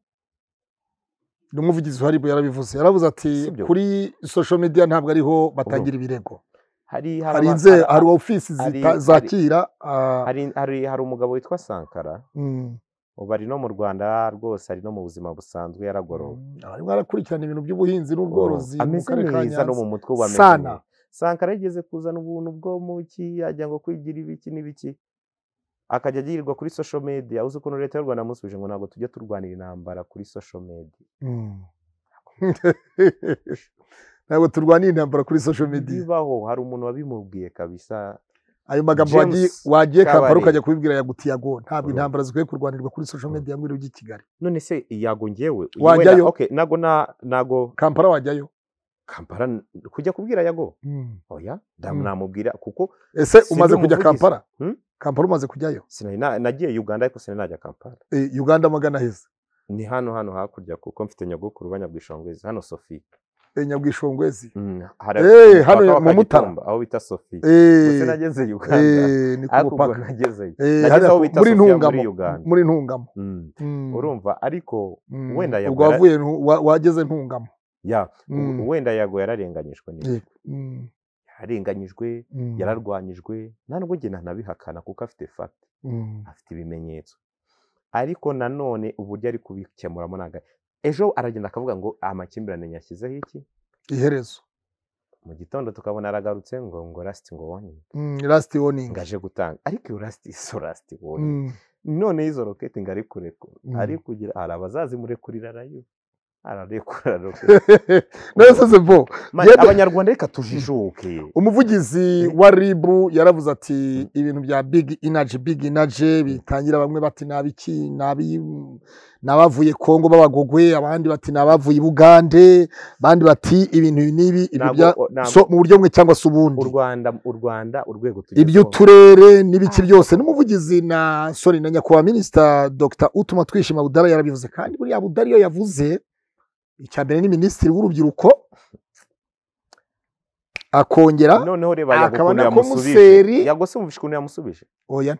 n'umuvugizi uhari yarabivuze yaravuze ati Si byo. kuri social media ntabwo ariho batangira ibirego hari hari hari aba- inze hari- hari ofisi hari- zita- hari- zakira ah, hari- hari- hari umugabo witwa sankara mm. ubu ari no mu rwanda rwose ari no mu buzima busanzwe yaragorowe arimo arakurikirana ibintu by'ubuhinzi n'ubworozi mu ameze karere ka neza no mu nyanza mutwe ubu ameze Sana. neza sankara yigeze kuzana ubuntu bwo mu ki yajya ngo kwigira ibiki n'ibiki akajya agirirwa kuri social media uzi ukuntu leta y'u rwanda yamusubije ngo ntabwo tujya turwanira intambara kuri social media Mm. ntabwo turwaniye intambara kuri social media bibaho hari umuntu wabimubwiye kabisa ayo magambo James wagiye- wagiye kampala Kabarebe. ukajya kubibwira yagutiye ago ntabwo Urumva. intambara zikwiye kurwanirwa kuri social Urumva. media ngo iri kigali none se yagongewe Wajyayo. nago na- nago kampala wajyayo kampara kujya kubwira yago oya Mm. ndamu namubwira kuko ese Si umaze ndi kujya umuvugizi. kampala Hmm? kampala umaze kujyayo sinari na- nagiye uganda ariko sinari najya kampara Eh, uganda amagana aheze ni hano hano hakurya kuko mfite nyogokuru banyabwishongwezi hano sofi Eh, nyabwishongwezi hari Eh, ku hano mupaka wa mu Mutara. Kagitumba, aho bita sofi Eh, gusa nagezeyo uganda eh, ni ku ariko ubwo mupaka nagezeyo Eh, nageze hariya aho ku- bita muri Sofia muri ntungamo Uganda. muri ntungamo Mm, Mm. urumva ariko Mm. wenda ubwo yagora- wavuye ntu- wa- wageze ntungamo ya Mm. u- wenda yago yararenganyijwe neza Yego. Mm. yararenganyijwe Mm. yararwanyijwe nta nubwo njye ntanabihakana kuko afite fata Mm. afite ibimenyetso ariko nanone uburyo ari kubikemuramo ntabwo ari- ejo aragenda akavuga ngo amakimbirane yashyizeho iki iherezo mu gitondo tukabona aragarutse ngo ngo rasiti ngo wonyine Mm, last warning ngaje gutanga ariko iyo rasiti izo rasiti wonyine Mm. none izo roketi ngo ari kurekura Mm. ari kugira hari abazazimurekurira rayo ararekura roketi none se bo Mani, Yebe. abanyarwanda reka tujijuke umuvugizi wa ribu yaravuze ati ibintu bya big inaji big inaji bitangira bamwe bati nabiki n'abavuye kongo b'abagogwe abandi bati n'abavuye i bugande abandi bati ibintu ibi n'ibi ibyo Ntabwo- bya o- ntabwo so mu buryo bumwe cyangwa se ubundi u rwanda u rwanda urwego ibyo tugezweho- turere n'ibiki byose n'umuvugizi na soni na nyakubahwa minisita dr utuma twishima budara yarabivuze kandi buriya budari iyo yavuze icya mbere ni minisitiri w'urubyiruko akongera noneho reba yago akaba ukuntu na yamusubije komiseri- yago simubishe ukuntu yamusubije oya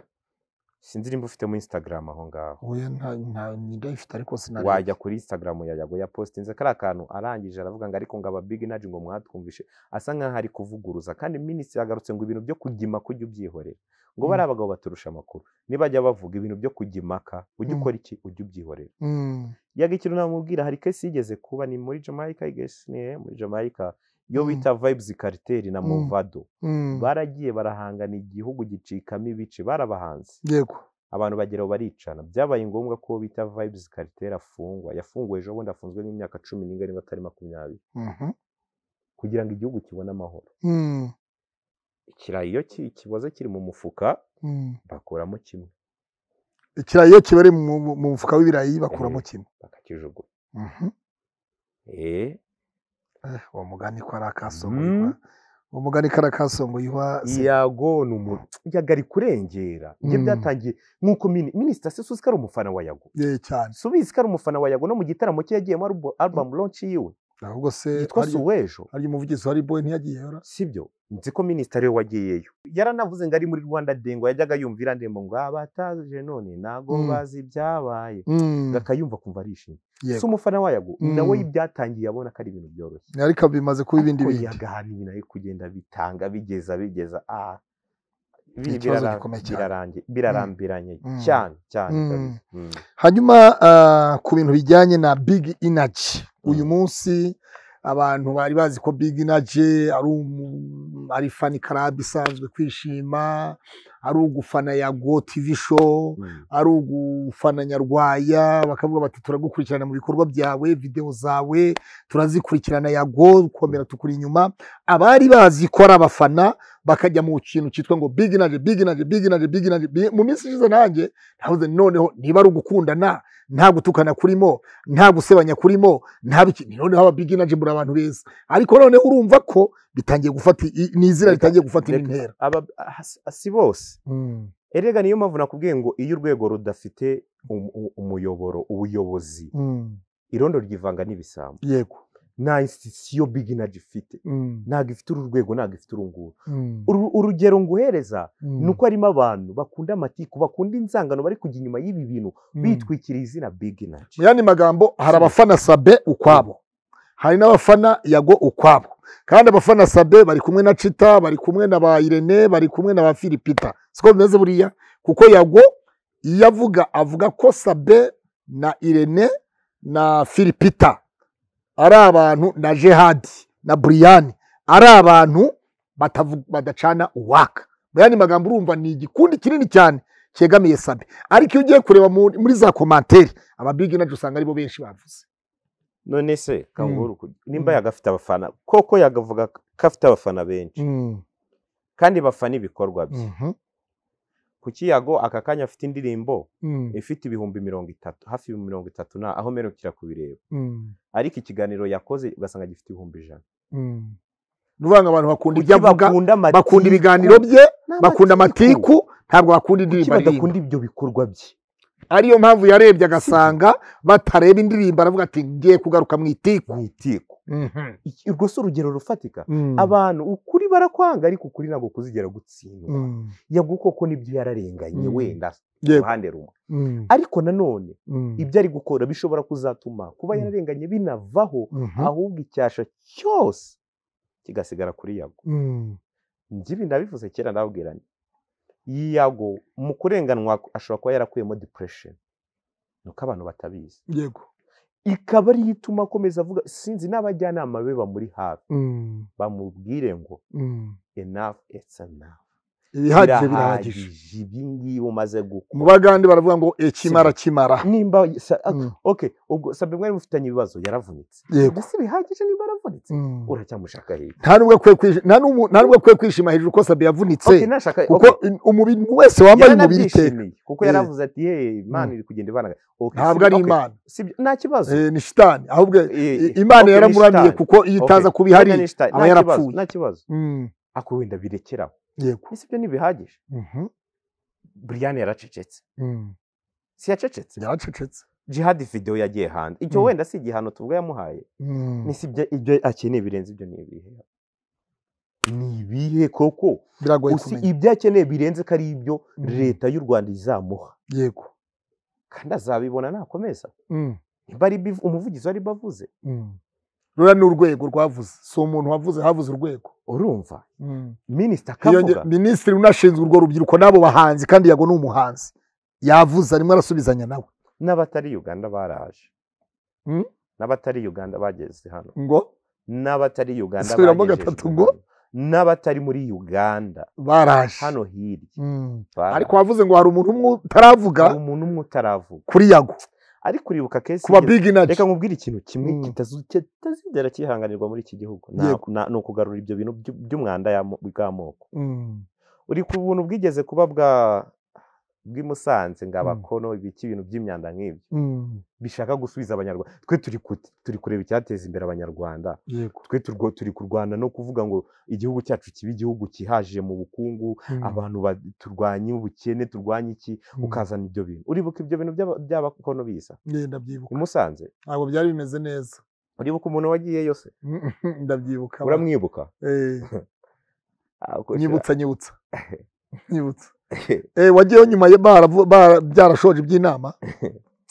sinzi nimba ufite muri instagram aho ngaho oya nta nta ndayifite ariko sinareba wajya kuri instagram ya yago yapositinze kariya kantu arangije aravuga ngo ariko ngo aba big energy ngo mwatwumvishe asa nkaho ari kuvuguruza kandi minisitiri yagarutse ngo ibintu byo kugima kujya ubyihorera ngo bariya abagabo baturusha amakuru nibajya bavuga ibintu byo kujya impaka ujye Mm. ukora iki ujye ubyihorera Mm, yaga ikintu namubwira hari kesi yigeze kuba ni muri jamaica I guess, ni muri jamaica yo Mm. bita vibes cartel na Mm. movado mm, baragiye barahangana igihugu gicikamo ibice barabahanze yego abantu bagera aho baricana byabaye ngombwa ko uwo bita vibes karitera afungwa yafunguwe ejo bundi afunzwe nk'imyaka cumi n'inga niba atari makumyabiri mhm, kugira ngo igihugu kibone amahoro mm, ikirayi iyo ki- kiboze kiri mu mufuka mm. bakuramo kimwe ikirayi iyo kibari mu mu- mu mufuka w'ibirayi bakuramo Eh. kimwe bakakijugunya Mhm. Eh, Eh, uwo mugani ko ari akasomo Mm. wa- umugani kara kasongoye wa yago ni umuntu yaga ari kurengera ibyo Mm. byatangiye nk'uko mini- minisita se suzi ko ari umufana wa yago ye cyane si ubizi ko ari umufana wa yago no mu gitaramo cye yagiyemo arubu- album launch yiwe ahubwo se yitwa hari- suwejo hari umuvugizi wa riboyi ntiyagiyeho ra? sibyo nzi ko minisitiri we wagiyeyo yaranavuze ngo ari muri rwanda dengo yajyaga yumvira ndembo ngo abataje none ntago Mm. bazi ibyabaye Mm, akayumva kumva arishimye yego. si umufana wayago Mm. nawe ibyatangiye abona ko ari ibintu byoroshye ariko bimaze kuba ibindi Ariko bindi yagahana ibintu ari kugenda bitanga bigeza bigeza ah Ni biri- ikibazo birara- gikomeye cyane. birarangi- birarambiranye Mm. cyane cyane Mm. kabisa. Mm. hanyuma ah, ku bintu bijyanye na big energy uyu Mm. munsi abantu bari bazi ko big energy ari umu- ari fani karabu isanzwe kwishima ari ugufana ya go tv show Mm. ari ugufana nyarwaya bakavuga bati turagukurikirana mu bikorwa byawe videwo zawe turazikurikirana yago gukomera tukuri inyuma abari bazi ko ari abafana bakajya mu kintu cyitwa ngo big energy big energy big energy big energy Big- mu minsi ishize nanjye navuze nti noneho niba ari ugukundana nta gutukana kurimo nta gusebanya kurimo nta biki ni noneho aba big energy muri abantu beza ariko noneho urumva ko bitangiye gufata i- ni izina Reka- ritangiye gufata indi reka- ntera aba- ah, si- si bose erega niyo mpamvu nakubwiye ngo iyo urwego rudafite um- u- umuyoboro ubuyobozi irondo ryivanga n'ibisambo yego nta institusiyo big energy ifite ntabwo ifite uru rwego ntabwo ifite uru nguru Uru- urugero nguhereza ni uko harimo abantu bakunda amatiku bakunda inzangano bari kujya inyuma y'ibi bintu bitwikira izina big energy mu yandi magambo hari Sure. abafana sabe ukwabo hari n'abafana yago ukwabo kandi abafana sabe bari kumwe na cita bari kumwe na ba irene bari kumwe na ba filipita siko bimeze buriya kuko yago iyo avuga avuga ko sabe na irene na filipita ari abantu na jehadi na buriyani ari abantu batavu- badacana uwaka mu yandi magambo urumva ni igikundi kinini cyane cyegamiye sabe ariko iyo ugiye kureba mu- muri za komantere ababigi nabyo usanga aribo benshi bavuze none se kanguru ku- nimba Mm. yagafite abafana koko yagavuga ko afite abafana benshi kandi bafana ibikorwa bye kuki yago aka kanya afite indirimbo ifite ibihumbi mirongo itatu hafi ibihumbi mirongo itatu na aho mperukira kubireba ariko ikiganiro yakoze ugasanga gifite ibihumbi ijana nuvanga abantu bakunda Kuki ibyo avuga amatiku? bakunda ibiganiro bye Ni bakunda amatiku ntabwo kuki bakunda indirimbo aririmba badakunda ibyo bikorwa bye ariyo mpamvu yarebye agasanga batareba indirimbo aravuga ati ngiye kugaruka mu itiku mu itiku Mhm. Iki- urwo si urugero rufatika Mm. abantu ukuri barakwanga ariko ukuri ntabwo kuzigera gutsindwa Mm. yabwo koko nibyo yararenganye Mm. wenda Yego. uruhande rumwe Mm. ariko nanone Mm. ibyo ari gukora bishobora kuzatuma kuba Mm. yararenganye binavaho Mhm. ahubwo icyasha cyose kigasigara kuri yago Mm. njye ibi nabivuze kera ndabwira nti yago mu kurenganwa ashobora kuba yarakuyemo depression ni uko abantu batabizi yego ikaba ariyo ituma akomeza avuga sinzi n'abajyanama be bamuri hafi Mm. bamubwire ngo Mm. enough is enough ibihagije birahagije ibi ngibi umaze mu gukora bagande baravuga ngo ekimara kimara nimba sa- Mm. okay ubwo sabe mwari mufitanye ibibazo yaravunitse yego mbese bihagije niba yaravunitse Mm. uracyamushaka hirya nta n'ubwo akwiye kwishima nta n'umu- nta n'ubwo akwiye kwishima hejuru ko sabe yavunitse okay nashaka kuko in- umubiri wese wambaye umubiri iteka yaranabyishimiye kuko Eh. yaravuze ati hey imana Mm. iri kugenda ibana okay, ntabwo sibyo- ari okay, imana sibyo nta kibazo Eh, ni shitani ahubwo Eh, i- imana okay, ni yaramuramye shitani. kuko iyo itaza Okay. kuba ihari Wenda ni shitani, aba nta kibazo, yarapfuye. nta kibazo Mm, ako wenda birekeraho yego ese ibyo ntibihagije Mhm, buriyani yaracecetse mm. si yacecetse yaracecetse jihadi video yagiye hanze icyo Mm. wenda si igihano tuvuga yamuhaye Mm, ni si ibyo ibyo akeneye birenze ibyo ni ibihe ni ibihe koko biragoye usi kumenya ibyo akeneye birenze ko ari ibyo Mm. leta y'u rwanda izamuha yego kandi azabibona nakomeza Mm, nimba ari ibiv- umuvugizi wari bavuze mm. ruriya ni urwego rwavuze si umuntu wavuze havuze urwego urumva Mm. minisita Hiyonge- akavuga minisitiri unashinzwe urwo rubyiruko n'abo bahanzi kandi yago ni umuhanzi yavuze arimo arasubizanya nawe n'abatari uganda baraje Mm? n'abatari uganda bageze hano ngo n'abatari uganda Subiramo bagejejwe gatatu hano. ngo? n'abatari muri uganda baraje hano hirya Mm. baraje. ariko wavuze ngo hari umuntu umwe utaravuga hari umuntu umwe utaravuga kuri yago ariko uribuka kesi ku ba y'iyo- big energy reka nkubwire ikintu kimwe Mm. kitazu- kitazigera cyihanganirwa muri iki gihugu Nta- Yego. na- ni ukugarura ibyo bintu by'u- by'umwanda y'amo- bw'amoko Mm. uri ku buntu bwigeze kuba bwa bw'i Musanze ngo abakono ibiki ibintu by'imyanda nk'ibyo Mm. bishaka gusubiza abanyarwanda twe turi ku- turi kureba icyateza imbere abanyarwanda yego twe turwo- turi kurwana no kuvuga ngo igihugu cyacu kibe igihugu kihaje mu bukungu Mm. abantu ba- turwanye ubukene turwanye iki Mm. ukazana ibyo bintu uribuka ibyo bintu by'aba- by'abakono biza Nge ndabyibuka i Musanze ntabwo byari bimeze neza uribuka umuntu wagiye yose ndabyibuka uramwibuka Eh, Ah, ko- nyibutsa nyibutsa nyibutsa Eh, wagiyeho nyuma yo baravu- bara- byarashoje iby'inama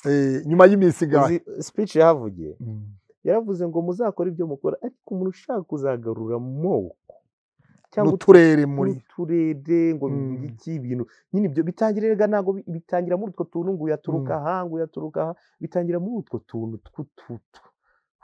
Eh, nyuma y'iminsi ingahe uzi speech yahavugiye Mm. yaravuze ngo muzakore ibyo mukora ariko umuntu ushaka kuzagarura amoko n'uturere muri n'uturere ngo Mm. iki ibintu nyine ibyo bitangiriraga ntabwo bi- bitangira muri utwo tuntu ngo uyaturuka aha ngo uyaturuka aha bitangira muri utwo tuntu tw'ututu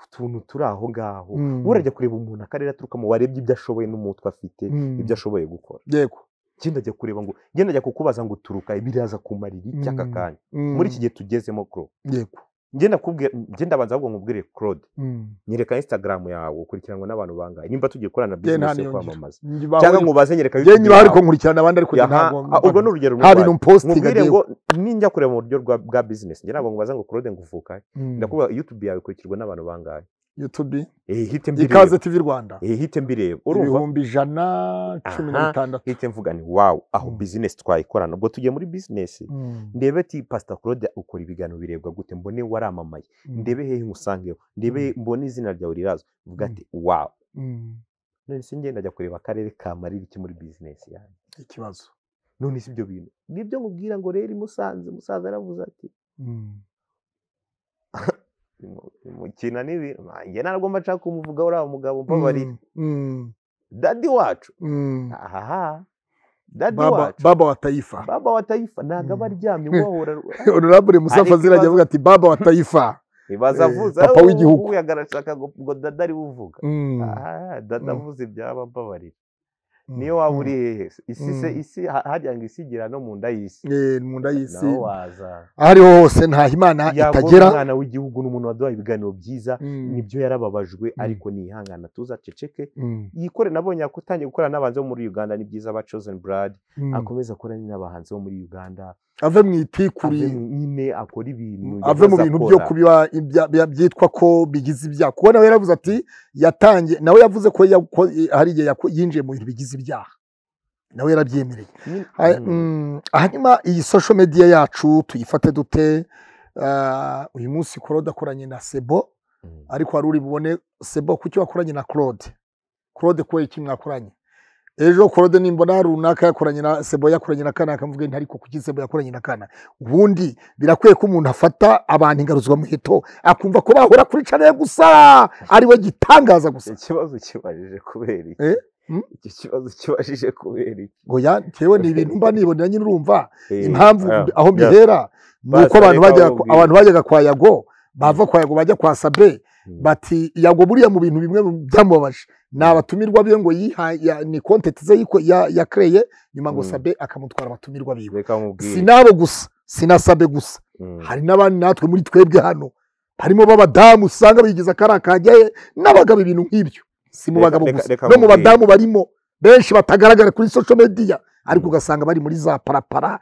utuntu turi aho ngaho Mm. burajya kureba umuntu akarere aturukamo warebye ibyo ashoboye n'umutwe afite Mm. ibyo ashoboye gukora yego genda ajya kureba ngo genda ajya kukubaza ngo uturuka biraza kumarira iki aka Mm. kanya Mm. muri iki gihe tugezemo kuro yego genda kubwira genda banza ahubwo nkubwire Claude Mm. nyereka instagram yawe ukurikiranwa n'abantu bangahe nimba tugiye gukorana Nge nta business yo niyo ngira. kwamamaza Njibaho- cyangwa nkubaze nyereka Nge YouTube nyiba hari yawe. kunkurikirana abandi ariko njye Yaha, ntabwo ah, urwo ni urugero nta bintu rurwaye mpositinga nkubwire ngo ninjya kureba mu buryo bwa- bwa business njye ntabwo nkubaza ngo Claude nguvuka he?" ndakubaza YouTube yawe ikurikirwa n'abantu bangahe youtube eh hite mbireba ikaze tv rwanda eh hite mbireba urumva ibihumbi ijana cumi na Aha. bitandatu hite mvuga ni wow aho Mm. business twayikorana ubwo tugiye muri business Mm. ndebe ati pastor Claude ukora ibiganiro birebwa gute mbone waramamaye Mm. ndebe hehe ngusangeho ndebe mbone izina ryawe rirazwa vuga ati wow Mm. none se ngenda ajya kureba akarere kamarira iki muri bizinesi yanjye ikibazo none si ibyo bintu nibyo nkubwira ngo rero i musanze musaza yaravuze ati Mm. "Mu- mukina n'ibintu nanjye ntabwo mba nshaka kumuvuga uriya mugabo mbabarira Mm. dadi wacu Mm. aha dadi baba wacu baba wa taifa baba wa tayifa ntabwo aba Mm. aryamye wahora honorable musafa Ariko azirajya avuga ati baba wa taifa ntibaza Eh, avuze papa "Ah, w'igihugu." uyu arashaka ngo- ngo dada ari uvuga Mm. aha dada Mm. avuze ibyaba mbabarira Mm. niyo waba uri hehe se isi se Mm. isi ha- harya ngo isi igira no mu nda y'isi Eh, mu nda y'isi naho waza aho ariho hose nta himana yabona itagera umwana w'igihugu n'umuntu waduhaye ibiganiro byiza Mm. nibyo yarababajwe Mm. ariko nihangana tuzaceceke Mm. yikore nabonye yakutangiye gukorana n'abanzi bo muri uganda ni byiza ba chosen blood Mm. akomeze akorane n'abahanzi bo muri uganda ave mu ave itikuri mu- nyine akora ibintu ave mu yahoze bintu akora. byo kubiba ibya- bya- byitwa ko bigize ibyaha kuko nawe yaravuze ati yatangiye nawe yavuze ko yako- hari igihe yako- yinjiye mu bintu bigize ibyaha nawe yarabyemereye Nyine- Ha- Mm. mm, hanyuma iyi social media yacu tuyifate dute Ah, uyu munsi claude akoranye na sebo Mm. ariko wari uri bubone sebo kuki wakoranye na claude claude kubera iki mwakoranye ejo claude nimbona runaka yakoranye na sebo yakoranye na kanaka mvuge nti ariko kuki sebo yakoranye na kanaka ubundi birakwiye ko umuntu afata abantu ingaruzwamuheto akumva ko bahora kuri canel gusa ari we gitangaza gusa ikibazo kibajije kubera iki Eh? Mm? icyo kibazo kibajije kubera iki ngo ya ntewe ni ibintu mba nibonera nyine urumva Eh, impamvu ah, aho yeah. mbihera ni uko Basa abantu reka bajyaga bamubwire. abantu bajyaga kwa yago bava kwa yago bajya kwa sabe Mm. bati yago buriya mu bintu bimwe byamubabaje ni abatumirwa be ngo yiha ya- ni kontenti ze yiko- ya- yakereye nyuma ngo Mm. sabe akamutwara abatumirwa biwe reka mubwire si nabo gusa si na sabe gusa Mm. hari n'abandi natwe muri twebwe hano harimo b'abadamu usanga bigize akari akajyaye n'abagabo ibintu nk'ibyo si mu Reka- bagabo reka- gusa reka no mu nkubwire. badamu barimo benshi batagaragara kuri social media ariko ugasanga bari muri za parapara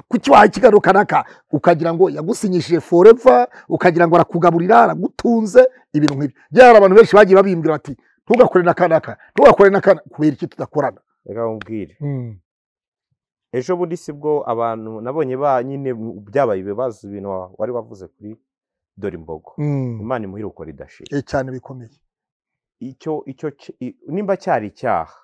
kuki waha ikiganiro kanaka ukagira ngo yagusinyishije forever ukagira ngo arakugaburira aragutunze ibintu nk'ibyo byari hari abantu benshi bagiye babimbwira bati ntugakore na kanaka ntugakore na kanaka kubera iki tudakorana reka mubwire ejo bundi si bwo abantu nabonye ba nyine byabaye ibibazo ibintu wa- wari wavuze kuri dore imbogo imana imuhira uko ridashira Eh, cyane bikomeye icyo icyo ki- i- nimba cyari icyaha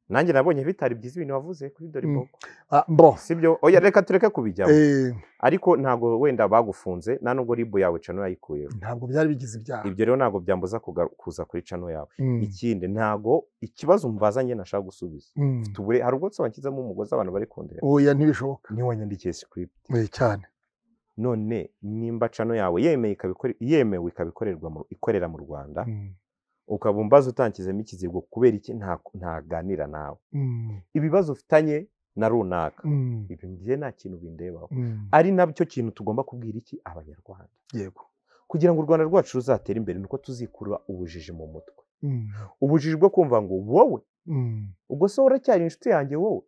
nanjye nabonye bitari byiza ibintu wavuze kuri dore Mm. imbogo Ah, bo si byo oya reka tureke kubijyamo eh, ariko ntabwo wenda bagufunze nta nubwo ribu yawe cano yayikuyeho ntabwo byari bigize ibyaha ibyo rero ntabwo byambuza kuga- kuza kuri cano yawe Mm. ikindi ntabwo ikibazo umbaza njye nashaka gusubiza Mm. tubure hari ubwo nsabakizamo umugozi abantu bari kundeba oya ntibishoboka niwanyandikiye script Eh, cyane none nimba cano yawe yemeye ikabikore- yemewe ikabikorerwa mu- ikorera mu rwanda Mm. ukaba umbaza utankizemo ikizigo kubera iki nta- ntaganira nawe Mm. ibibazo ufitanye na runaka Mm. ibyo ngiye nta kintu bindebaho Mm. ari nabyo kintu tugomba kubwira iki abanyarwanda yego kugira ngo u rwanda rwacu ruzatere imbere nuko tuzikura ubujiji mu mutwe Mm. ubujiji bwo kumva ngo wowe Mm. ubwo se uracyari inshuti yanjye wowe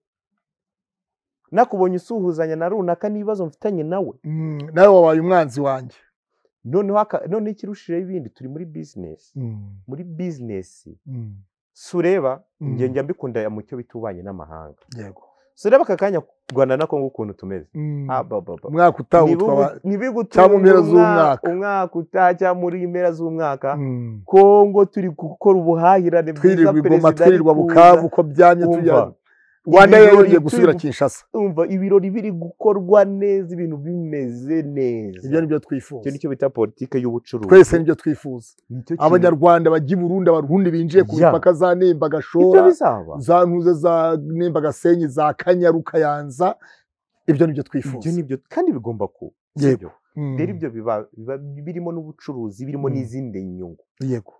nakubonye usuhuzanya na runaka n'ibibazo mfitanye nawe Mm, nawe wabaye umwanzi wanjye noneho aka- noneho ikirushijeho ibindi turi muri bizinesi Mm, muri bizinesi mm, sureba Mm. njye njya mbikunda mu cyo bita ububanyi n'amahanga yego sureba aka kanya rwanda na kongo ukuntu tumeze Mm, Ah, ba, ba, ba. umwaka utaha utwaba ntibigutunga cyangwa mu mpera z'umwaka. umwaka utaha cyangwa muri impera z'umwaka Mm. kongo turi gukora ubuhahirane bwiza twirirwa igoma perezida ari twirirwa bukavu kuza. uko byamye Umva, tujya rwanda ibirori yongeye turi gusubira gu- kinshasa umva ibirori biri gukorwa neza ibintu bimeze neza ibyo nibyo icyo twifuza nicyo bita politike y'ubucuruzi twese nibyo twifuza Nicyo kintu- abanyarwanda bajya i burundi abarundi binjiye ku Ya. mipaka za nemba ibyo gashora bizaba za ntuze za nemba gasenyi za kanyaru kayanza ibyo nibyo twifuza ibyo nibyo kandi bigomba kuba Yego. Sibyo? Mm, rero ibyo biba biba birimo n'ubucuruzi birimo Mm. n'izindi nyungu yego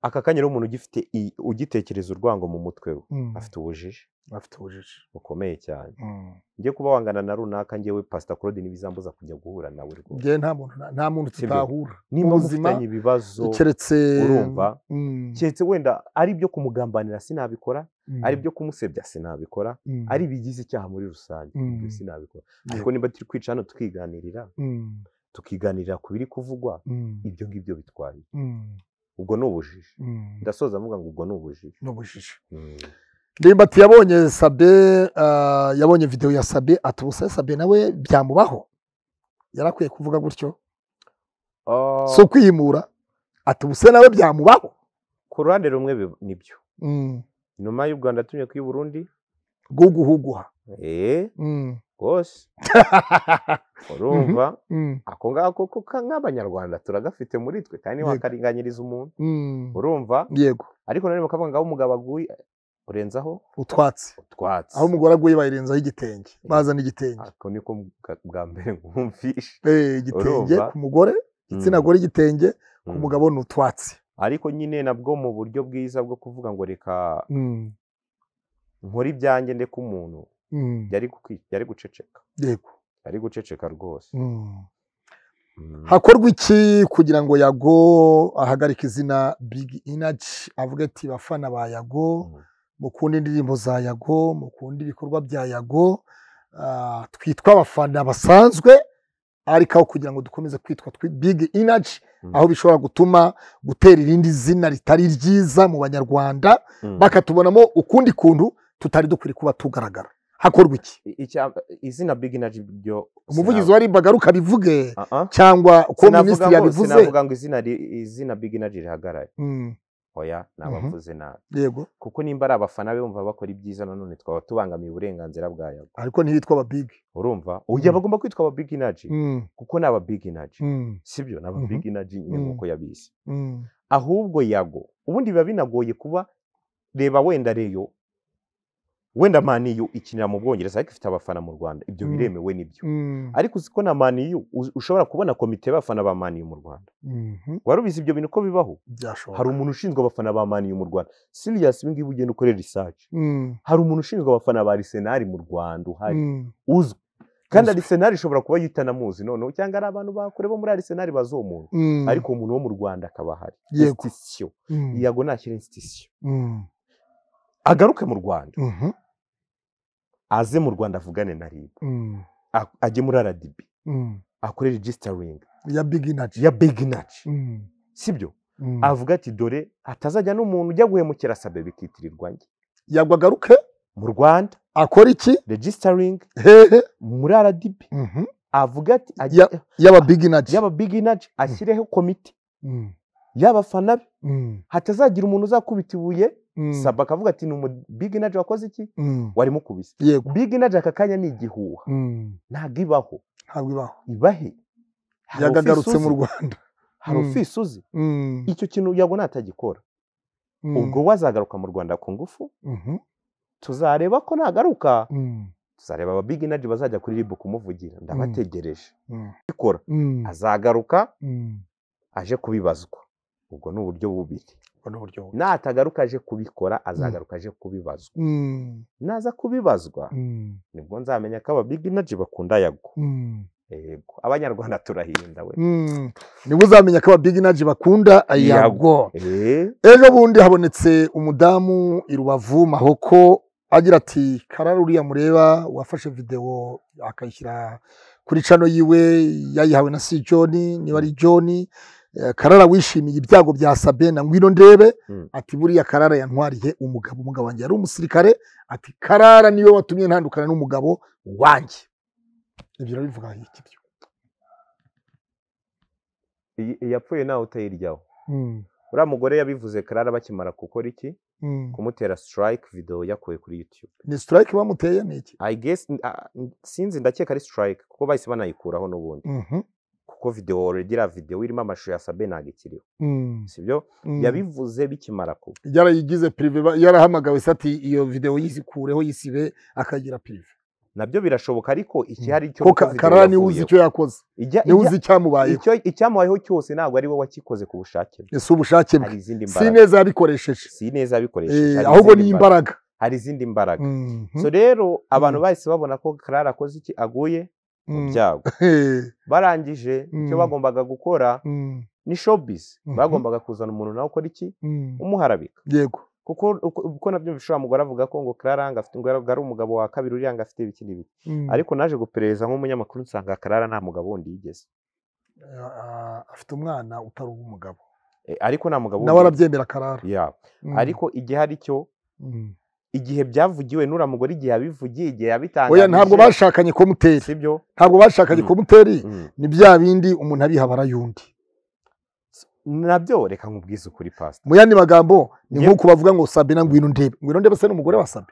aka kanya rero umuntu ugifite i- ugitekereza urwango mu mutwe we Mm, afite ubujiji afite ubujiji bukomeye cyane Mm. njye kuba wangana na runaka njyewe pasita claude ntibizambuza kujya guhura nawe rwose njyewe nta muntu nta muntu Sibyo. tutahura nimba ubuzima mufitanye ibibazo keretse urumva Mm, keretse wenda ari ibyo kumugambanira sinabikora mm, ari ibyo kumusebya sinabikora mm, ari ibigize icyaha muri rusange Mm. ibyo sinabikora ariko yego. niba turi kwica hano tukiganirira Mm, tukiganirira ku biri kuvugwa mm, ibyo ngibyo bitwaye mm, ubwo ni ubujiji mm. ndasoza mvuga ngo ubwo ni ubujiji n'ubujiji Mm. ndimbati yabonye sabe ah, yabonye videwo ya sabe ati ubu se sabe nawe byamubaho yari akwiye kuvuga gutyo Ah, si ukwiyimura ati ubu se nawe byamubaho ku ruhande rumwe bi- nibyo Mm, nyuma y'u rwanda tumye kuri burundi guguhuguha eh Mm. rwose urumva Mm, ako ngako ko ka- nk'abanyarwanda turagafite muri twe kandi Yego. ntiwakarenganyiriza umuntu mm. urumva yego ariko nanone bakavuga ngo aho umugabo aguye urenzaho utwatsi utwatsi aho umugore aguye bayirenzaho igitenge bazana igitenge ako niko bwa- bwa mbere nkumvishe Eh, igitenge Urumva? ku mugore igitsina Mm, gore igitenge ku mm. mugabo ni utwatsi ariko nyine nabwo mu buryo bwiza bwo kuvuga ngo reka Mm, nkore ibyanjye ndeke umuntu mm, yari gukwi- yari guceceka yego yari guceceka rwose Mm. Mm. hakorwa iki kugira ngo yago ahagarike izina big energy avuga ati bafana ba yago Mm. mukunda indirimbo za yago mukunda ibikorwa bya yago ah, twitwa abafana basanzwe ariko aho kugira ngo dukomeze kwitwa twi- big energy Mm. aho bishobora gutuma gutera irindi zina ritari ryiza mu banyarwanda Mm. bakatubonamo ukundi kuntu tutari dukwiriye kuba tugaragara hakorwa iki I- icya- izina big energy ryo umuvugizi wa rimbaga rukabivuge Ah, ah. cyangwa ko Sinavuga minisitiri ngo- yabivuze sinavuga ngo izina ri- izina big energy rihagaraye Mm, oya Mhm. nabavuze nabi yego kuko nimba ari abafana be bumva bakora ibyiza nanone twaba tubangamiye uburenganzira bwa yago ariko ntiyitwa aba big urumva oya Mm. bagomba kwitwa aba big energy kuko ni aba big energy sibyo ni aba Mhm. big energy nyine Mm. nk'uko yabizi ahubwo yago ubundi biba binagoye kuba reba wenda reyo wenda maniyu ikinira mu bwongereza ariko ifite abafana mu rwanda ibyo Mm. biremewe nibyo ariko uzi ko na maniyu uzi- ushobora kubona komite y'abafana ba maniyu mu rwanda wari ubizi ibyo bintu ko bibaho hari byashoboka umuntu ushinzwe abafana ba maniyu mu rwanda siriya ibi ngibi ugenda ukore research hari umuntu ushinzwe abafana ba arisenali mu rwanda uhari uzwi kandi Uzwi. arisenali ishobora kuba yitanamuzi noneho cyangwa ari abantu bakure bo muri arisenali bazi uwo muntu ariko uwo muntu wo mu rwanda akaba ahari Yego. institution yago nashyira institution agaruke mu rwanda aze mu rwanda avugane na rib A- ajye muri rdb akore registering ya big energy ya big energy sibyo avuga ati dore hatazajya n'umuntu ujya guhemukira sabe bikitirirwa njye yagwa agaruke mu rwanda akora iki registering hehe muri rdb Mhm. avuga ati ajye- yaba big energy yaba big energy ashyireho komite Mm, y'abafana be mm, hatazagira umuntu uzakubita ibuye mm, sabe akavuga ati ni umu big energy wakoze iki mm. warimo ukubise yego big energy aka kanya ni igihuha Mm, ntabwo ibaho ntabwo ibaho ibahe Hari yago office agarutse mu uzi, rwanda hari Mm. office uzi Mm, icyo kintu yago natagikora mm, ubwo we azagaruka mu rwanda ku ngufu mhm, tuzareba ko nagaruka mm, tuzareba aba big energy bazajya kuri ribu kumuvugira ndabategereje mm, ikora mm, azagaruka mm. aje kubibazwa ubwo ni uburyo bubiri Ubwo ni uburyo bubi. natagaruka aje kubikora azagaruka aje kubibazwa Mm, naza kubibazwa mm, nibwo nzamenya ko aba big energy bakunda yago mm. yego abanyarwanda turahinda we Mm. niba uzamenya ko aba big energy bakunda yago Eh, ejo bundi habonetse umudamu i rubavu mahoko agira ati karara uriya mureba wafashe videwo akayishyira kuri cano yiwe yayihawe na si john niba ari john eh, karara wishimiye ibyago bya sabena ngwino ndebe Mm. ati buriya karara yantwariye umugabo umugabo wanjye yari umusirikare ati karara niwe watumye ntandukana n'umugabo wanjye ibyo urabivuga iki byo iyi- iyi yapfuye nawe utayiryaho Mm, uriya mugore yabivuze karara bakimara gukora iki mm. kumutera strike video yakuwe kuri youtube ni strike bamuteye ni iki i guess ah, sinzi ndakeka ari strike kuko bahise banayikuraho n'ubundi Mhm, kuko video already iriya video irimo amashusho ya sabena agikiriho mm, sibyo mm. yabivuze bikimara kuba yarayigize pirive ba- yarahamagawe se ati iyo videwo yizikureho yisibe akagira pirive nabyo birashoboka ariko ikihari cyo ko kuko ka- video karara niwe uzi yavuyeho. icyo yakoze Ijya- niwe ijya- uzi icyamubayeho icyo icyamubayeho cyose ntabwo ari we wakikoze ku bushake bwe ese ubushake hari bwe izindi si mbaraga neza yabikoresheje si neza Eh, abikoresheje hari ahubwo izindi ni mbaraga- imbaraga hari izindi mbaraga Mhm, so rero abantu bahise babona ko karara akoze iki aguye mu mhm. byago Eh, barangije icyo Mm. bagombaga gukora mm, ni showbiz Mhm. bagombaga kuzana umuntu nawe ukora iki mm. umuharabika yego kuko uko- uko nabyo bishobora mugore avuga ko ngo karara ngo afite ngo ari umugabo wa kabiri uriya ngo afite ibiki n'ibiki Mm. ariko naje guperereza nk'umunyamakuru nsanga karara nta mugabo wundi yigeze Ah, afite umwana utari uw'umugabo Eh, ariko nta mugabo nawe wundi arabyemera karara ya Mm, ariko igihe ari cyo mm. igihe byavugiwe n'uriya mugore igihe yabivugiye igihe yabitangaje oya ntabwo bashakanye kumuteri sibyo ntabwo bashakanye Mm. kumuteri Mm. ni bya bindi umuntu abiha barayundi nabyo reka nkubwize ukuri pasita mu yandi magambo ni Ye- nk'uko bavuga ngo sabina ngwino ndebe ngwino ndebe se n'umugore wa sabe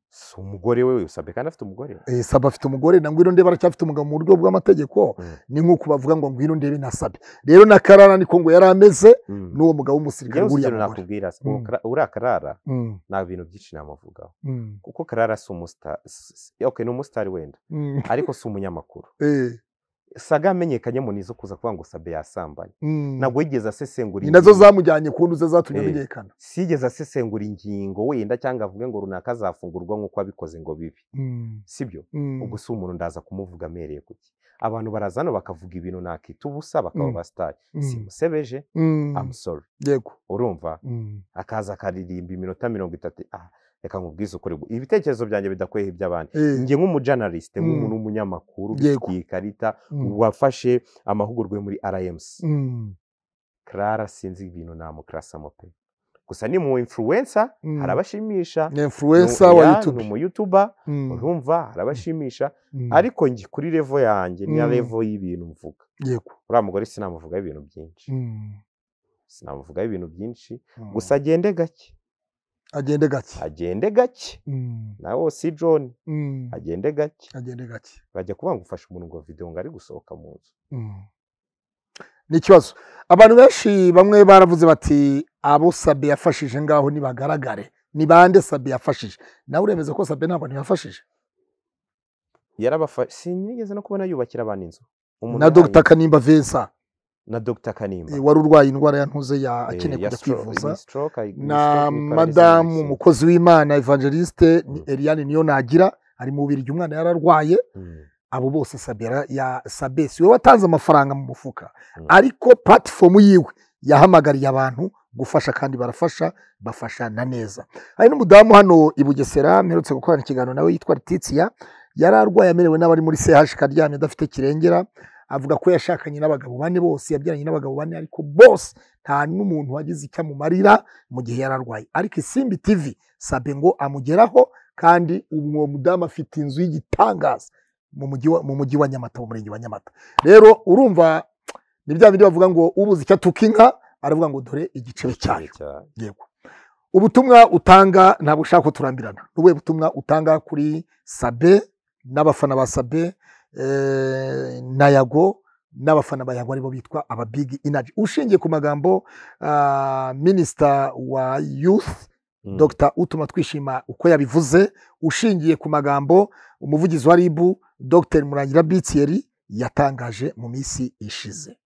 si umugore we usabye kandi afite umugore eh, sabe afite umugore na ngwino ndebe aracyafite umugabo mu buryo bw'amategeko Mm. ni nk'uko bavuga ngo ngwino ndebe na sabe rero na karara niko ngo yari ameze Mm. n'uwo mugabo w'umusirikare Njyewe w'uriya ikintu mugore nakubwira se, Mm. uwo kara- uriya karara Mm, nta bintu byinshi namuvugaho mm, kuko karara si umusitari okay ni umusitari wenda mm, ariko si umunyamakuru eh, saga yamenyekanye mu nizo kuza kuvuga ngo sabe yasambanye mm. ntabwo yigeze asesengura ni nazo ingingo. zamujyanye ku ntuze zatumye Eh. amenyekana sigeze asesengura ingingo wenda cyangwa avuge ngo runaka azafungurwa nk'uko abikoze ngo bibi Mm, sibyo mm, ubwo si umuntu ndaza kumuvuga amereye kuki abantu barazana bakavuga ibintu nakita ubusa bakaba Mm. basitari mm, simusebeje mm. amusoro yego urumva Mm, akaza akaririmba iminota mirongo itatu ah reka nkubwize ukuri gu- ibitekerezo byanjye bidakwehe iby'abandi eh, njye nk'umujanalisite Mm. nk'umuntu w'umunyamakuru Yego. ufitiye ikarita mm, wafashe amahugurwa yo muri rmc mm, clara sinzi ibintu namukrasamo pe gusa ni mu influensa Mm. harabashimisha ni influencer wa YouTube umuYoutuba Mm, urumva harabashimisha mm, ariko njye kuri revo yanjye ni Mm. revo y'ibintu mvuga yego uriya mugore sinamuvugaho ibintu byinshi Mm, sinamuvugaho ibintu byinshi mm. gusa agende gake agende gake agende gake Mm, nawe si john mm, agende gake agende gake bajya kuvuga ngo ufashe umuntu ngo video ngo ari gusohoka mu nzu Mm. ni ikibazo abantu benshi bamwe baravuze bati abo sabe yafashije ngaho nibagaragare ni bande sabe yafashije nawe uremeza ko sabe ntabwo ntiyafashije yarabafashe sinigeze no kubona yubakira abantu inzu Umuntu na yahaye- dogita kanimba vensa na dr kanimba eh, wari urwaye indwara ya ntuze ya eh, akeneye ya kujya stroke- kwivuza ni stroke, ay- ni na stroke, ni paralysis madamu y'ibitsina. umukozi w'imana evangeliste ni Mm. eliane niyo nagira ari mu bubiri umwana yararwaye Mm, abo bose sabera ya sabesi we watanze amafaranga mu mufuka Mm. ariko platifomu yiwe yahamagariye abantu gufasha kandi barafasha bafashana neza hari n'umudamu hano i bugesera mperutse gukorana ikiganiro nawe yitwa letitia yari arwaye amerewe n'abari muri sehashika aryamye adafite kirengera avuga ko yashakanye n'abagabo bane bose yabyaranye n'abagabo bane ariko bose nta n'umuntu wagize icyo amumarira mu gihe yari arwaye ariko isimbi tv sabe ngo amugeraho kandi uwo mudamu afite inzu y'igitangaza mu mujyi wa- mu mujyi wa nyamata mu murenge wa nyamata rero urumva ni bya bindi bavuga ngo ubuze icyo atuka inka aravuga ngo dore igicebe cyayo cyane. yego ubutumwa utanga ntabwo ushaka ko turambirana ni ubuhe butumwa utanga kuri sabe n'abafana ba sabe eh, na yago n'abafana ba yago aribo bitwa aba big energy ushingiye ku magambo ah, minisita wa youth Mm, Dr utuma twishima uko yabivuze ushingiye ku magambo umuvugizi wa ribu Dr murangira bitiyeri yatangaje mu minsi ishize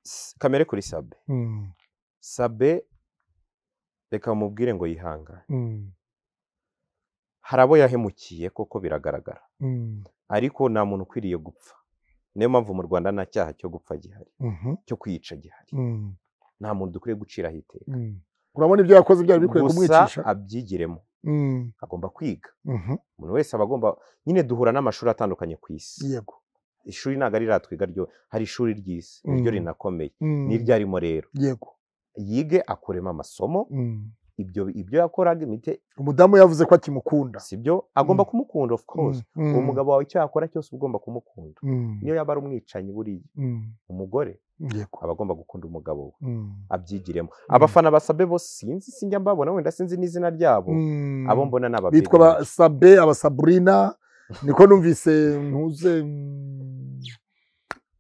s- kamere kuri sabe sabe reka mubwire ngo yihangane hari abo yahemukiye koko biragaragara ariko nta muntu ukwiriye gupfa niyo mpamvu mu rwanda nta cyaha cyo gupfa gihari cyo kwica gihari nta muntu dukwiye guciraho iteka urabona ibyo yakoze byari bikwiye gusa kumwicisha abyigiremo Mm. agomba kwiga Mhm. umuntu wese aba agomba nyine duhura n'amashuri atandukanye ku isi yego ishuri ntabwo ari ratwiga ryo hari ishuri ry'isi ni ryo Mm. rinakomeye Mm. ni iryo arimo rero yego yige akuremo amasomo Mm. ibyo ibyo yakoraga imite umudamu yavuze ko akimukunda si byo agomba Mm. kumukunda of course Mm. Mm. uwo mugabo wawe icyo yakora cyose uba ugomba kumukunda Mm. niyo yaba ari umwicanyi buriya Mm. umugore yego aba agomba gukunda umugabo we Mm. abyigiremo abafana basabe bose sinzi sinjya mbabona wenda sinzi n'izina ryabo Mm. abo mbona ni ababyeyi bitwa abasabe abasaburina niko numvise ntuze mm,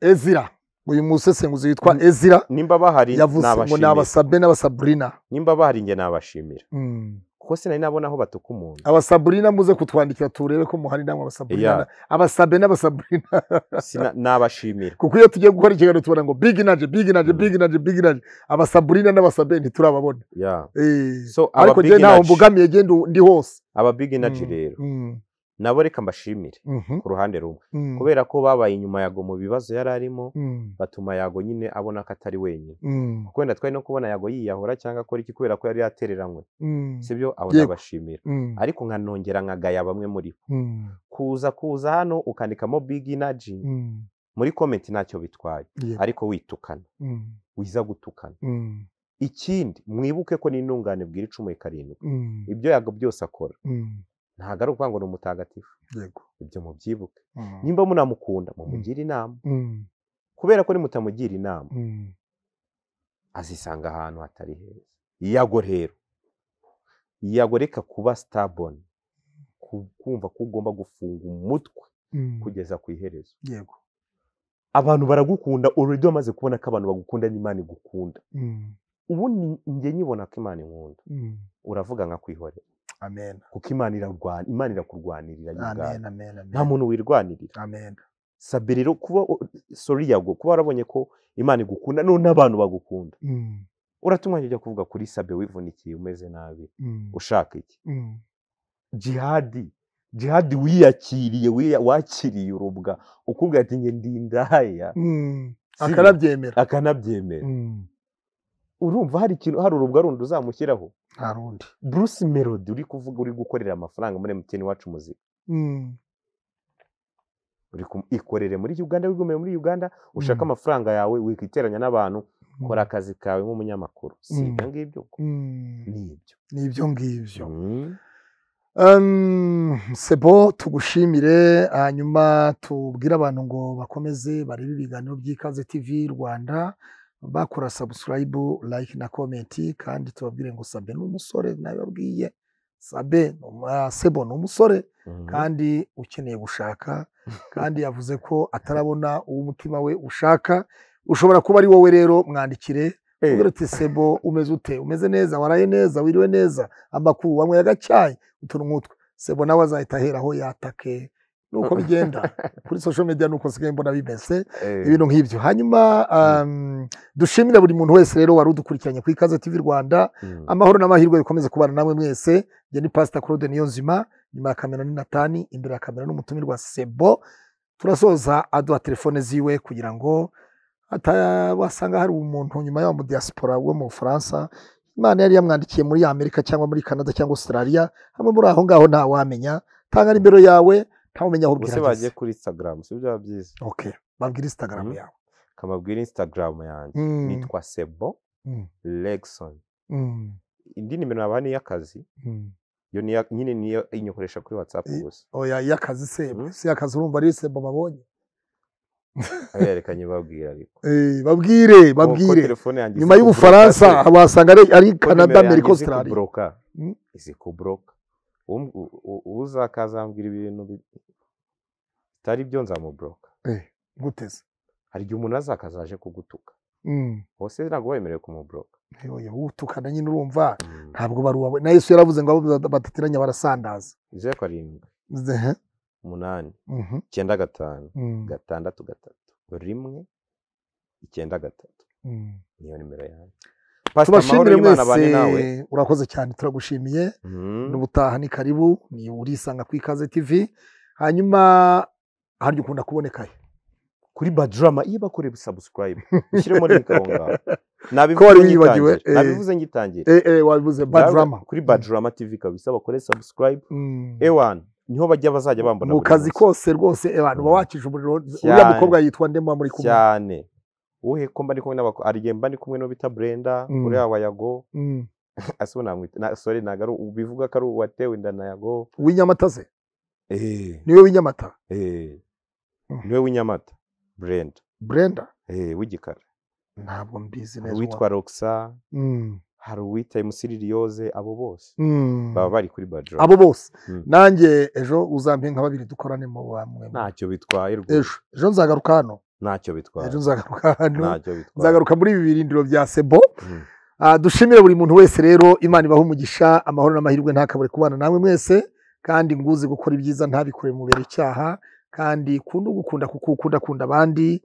ezira uyu musesenguzi witwa ezira nimba bahari yavuze ngo ni nabashimira abasabe n'abasaburina nimba bahari njye nabashimira Mm. kuko sinari nabona aho batuka umuntu abasaburina muze kutwandikira turebe ko muhari namwe abasaburina Yeah. abasabe n'abasaburina Sina- nabashimira kuko iyo tugiye gukora ikiganiro tubona ngo big naje big naje Mm. big naje big naje abasaburina n'abasabe ntiturababona Yeah. Eh, so ariko njye ntaho ababiginaji mbogamiye genda u- ndi hose ababiginaji Mm, rero mm, nabo reka mbashimire mhm, ku ruhande rumwe mm, kubera ko babaye inyuma yago mu bibazo yari arimo mm, batuma yago nyine abona ko atari wenyine mm, kuko wenda twari no kubona yago yiyahura cyangwa akora iki kubera ko yari yatereranywe mm, sibyo abo Yego. nabashimira mm, ariko nkanongera nkagaya bamwe muri bo mm, kuza kuza hano ukandikamo big energy mm, muri comment ntacyo bitwaye yego, ariko witukana mm, wiza gutukana mm, ikindi mwibuke ko n'intungane bwira icumu ikarindwi mm, ibyo yago byose akora mm, ntabwo ari ukuvuga ngo ni umutagatifu yego, ibyo mubyibuke mm, nimba munamukunda mumugire inama mm, kubera ko nimutamugira inama mm, azisanga ahantu hatari heza iyago rero iyago reka kuba sitaboni kumva ko ugomba gufunga umutwe mm, kugeza ku iherezo yego, abantu baragukunda ururimi wamaze kubona ko abantu bagukunda n'imana igukunda mm, ubu ni- njye nyibona ko imana inkunda mm. uravuga nka kwihorera amen kuko imana irarwana imana irakurwanirira yo ubwayo. amen amen nta amen muntu wirwanirira amen sabe rero kuba sori yago kuba warabonye ko imana igukunda none n'abantu bagukunda Mm, uratumwa njye ujya kuvuga kuri sabe wivunikiye umeze nabi mm, ushaka iki mm, jihadi jihadi wiyakiriye wiya- wakiriye urubwa ukubwira ati njye ndi indaya mm, Sibyo? akarabyemera akanabyemera Mm, urumva hari ikintu hari urubwa rundi uzamushyiraho nta rundi bruce melody uri kuvuga uri gukorera amafaranga muri mtn iwacu muzika Mm, uri ku- ikorere muri uganda wigomeye muri uganda ushaka Mm. amafaranga yawe wikiteranya n'abantu mm, kora akazi kawe nk'umunyamakuru si Mm. ibyo ngibyo ko mm, ni ibyo ni ibyo ngibyo Mm. Um, Sebo tugushimire hanyuma tubwire abantu ngo bakomeze barebe ibiganiro by'ikaze TV Rwanda bakora subscribe like na comment kandi tubabwire ngo Sabe ni umusore nababwiye Sabe ni umu- ah, Sebo ni umusore Mhm. kandi ukeneye gushaka kandi yavuze ko atarabona uwo umutima we ushaka ushobora kuba ari wowe rero mwandikire Eh, ugira uti sebo umeze ute umeze neza waraye neza wiriwe neza amakuru wanyweye agacyayi utuntu nk'utwe sebo nawe azahita ahera aho yatake nuko bigenda kuri social media nuko nsigaye mbona bimeze eh, ibintu nk'ibyo hanyuma um, dushimire buri muntu wese rero wari udukurikiranye ku ikaze tv rwanda mm. amahoro n'amahirwe bikomeze kubana namwe mwese njye ni pasita claude niyonzima nyuma ya kamera ni natani imbere ya kamera n'umutumirwa sebo turasoza aduha telefone ziwe kugira ngo ata- wasanga hari umuntu nyuma y'aho mu diaspora wo mu bufaransa imana yari yamwandikiye muri amerika cyangwa muri canada cyangwa australia hamwe muri aho ngaho ntawamenya tanga nimero yawe ntawumenya aho ubuse ubwira bagiye ageze kuri instagram si byaba byiza okay babwira instagram Mhm. yawe kamabwira instagram yanjye Mm, nitwa sebo mm, legson mm, indi nimero naba n'iy'akazi mm. yo ni iya- nyine niyo inyokoresha kuri whatsapp Eh. gusa oya iyo akazi sebo Mhm. si akazi urumva ari sebo babonye aho yerekanye babwira ariko Eh, babwire Ko- ko babwire telefone yanjye nyuma izi y'ubufaransa kubroka wasanga ari ari se, ko canada nimero yanjye amerika izi australia kubroka, Mm. izi kubroka. Um- u- u- uzakazambwira ibintu bi- bitari byo nzamubroka Eh, guteze hari igihe umuntu azakazaje kugutuka Mm, bose ntabwo wemerewe kumubroka eh, oya utukana nyine urumva Mm. ntabwo bari uwawe na yesu yaravuze ngo abo badateranya barasandaza zeru karindwi Zehe. umunani Mhm, icyenda gatanu mm, gatandatu gatatu rimwe icyenda gatatu mm. niyo nimero yanjye tubashimire y'Imana abane nawe mwese urakoze cyane turagushimiye Mhm. n'ubutaha ni karibu ni urisanga ku ikaze tv hanyuma harya ukunda kuboneka he kuri badrama iyo bakoreye subscribe ushyiremo link aho ngaho ko wari wibagiwe eh, nabivuze ngitangira eh, eh, wabivuze badrama kuri badrama tv kabisa bakore subscribe ewan niho bajya bazajya bambona mu buri kazi munsi. kose rwose abantu uba wakije umuriro uriya Cyane. mukobwa yitwa ndemba muri kumwe cyane uhe ko mba ndi kumwe n'abako ariye mba ndi kumwe n'uwo bita brenda Mm. uriya wa yago Mm. ase ubu namwita na sorry ntabwo ari bivuga ko ari uwatewe inda na yago w'inyamata ze eh niwe w'inyamata eh Mm. niwe w'inyamata brenda brenda eh w'igikara ntabwo mbizi hari neza uwitwa roxa uwa- Mm. hari uwitwa emusiririyoze abo bose Mm. baba bari kuri badro abo bose Mm. nanjye ejo uzampe nka babiri dukorane mu bamwe ntacyo bitwaye rwose ejo ejo nzagaruka hano ntacyo ejo bitwaye nzagaruka hano ntacyo bitwaye nzagaruka muri ibi birindiro bya sebo Mm. Ah, dushimire buri muntu wese rero imana ibaha umugisha amahoro n'amahirwe ntakabure kubana namwe mwese kandi nguzi gukora ibyiza ntabikore mubera icyaha kandi kunde ugukunda kuko ukunda akunda abandi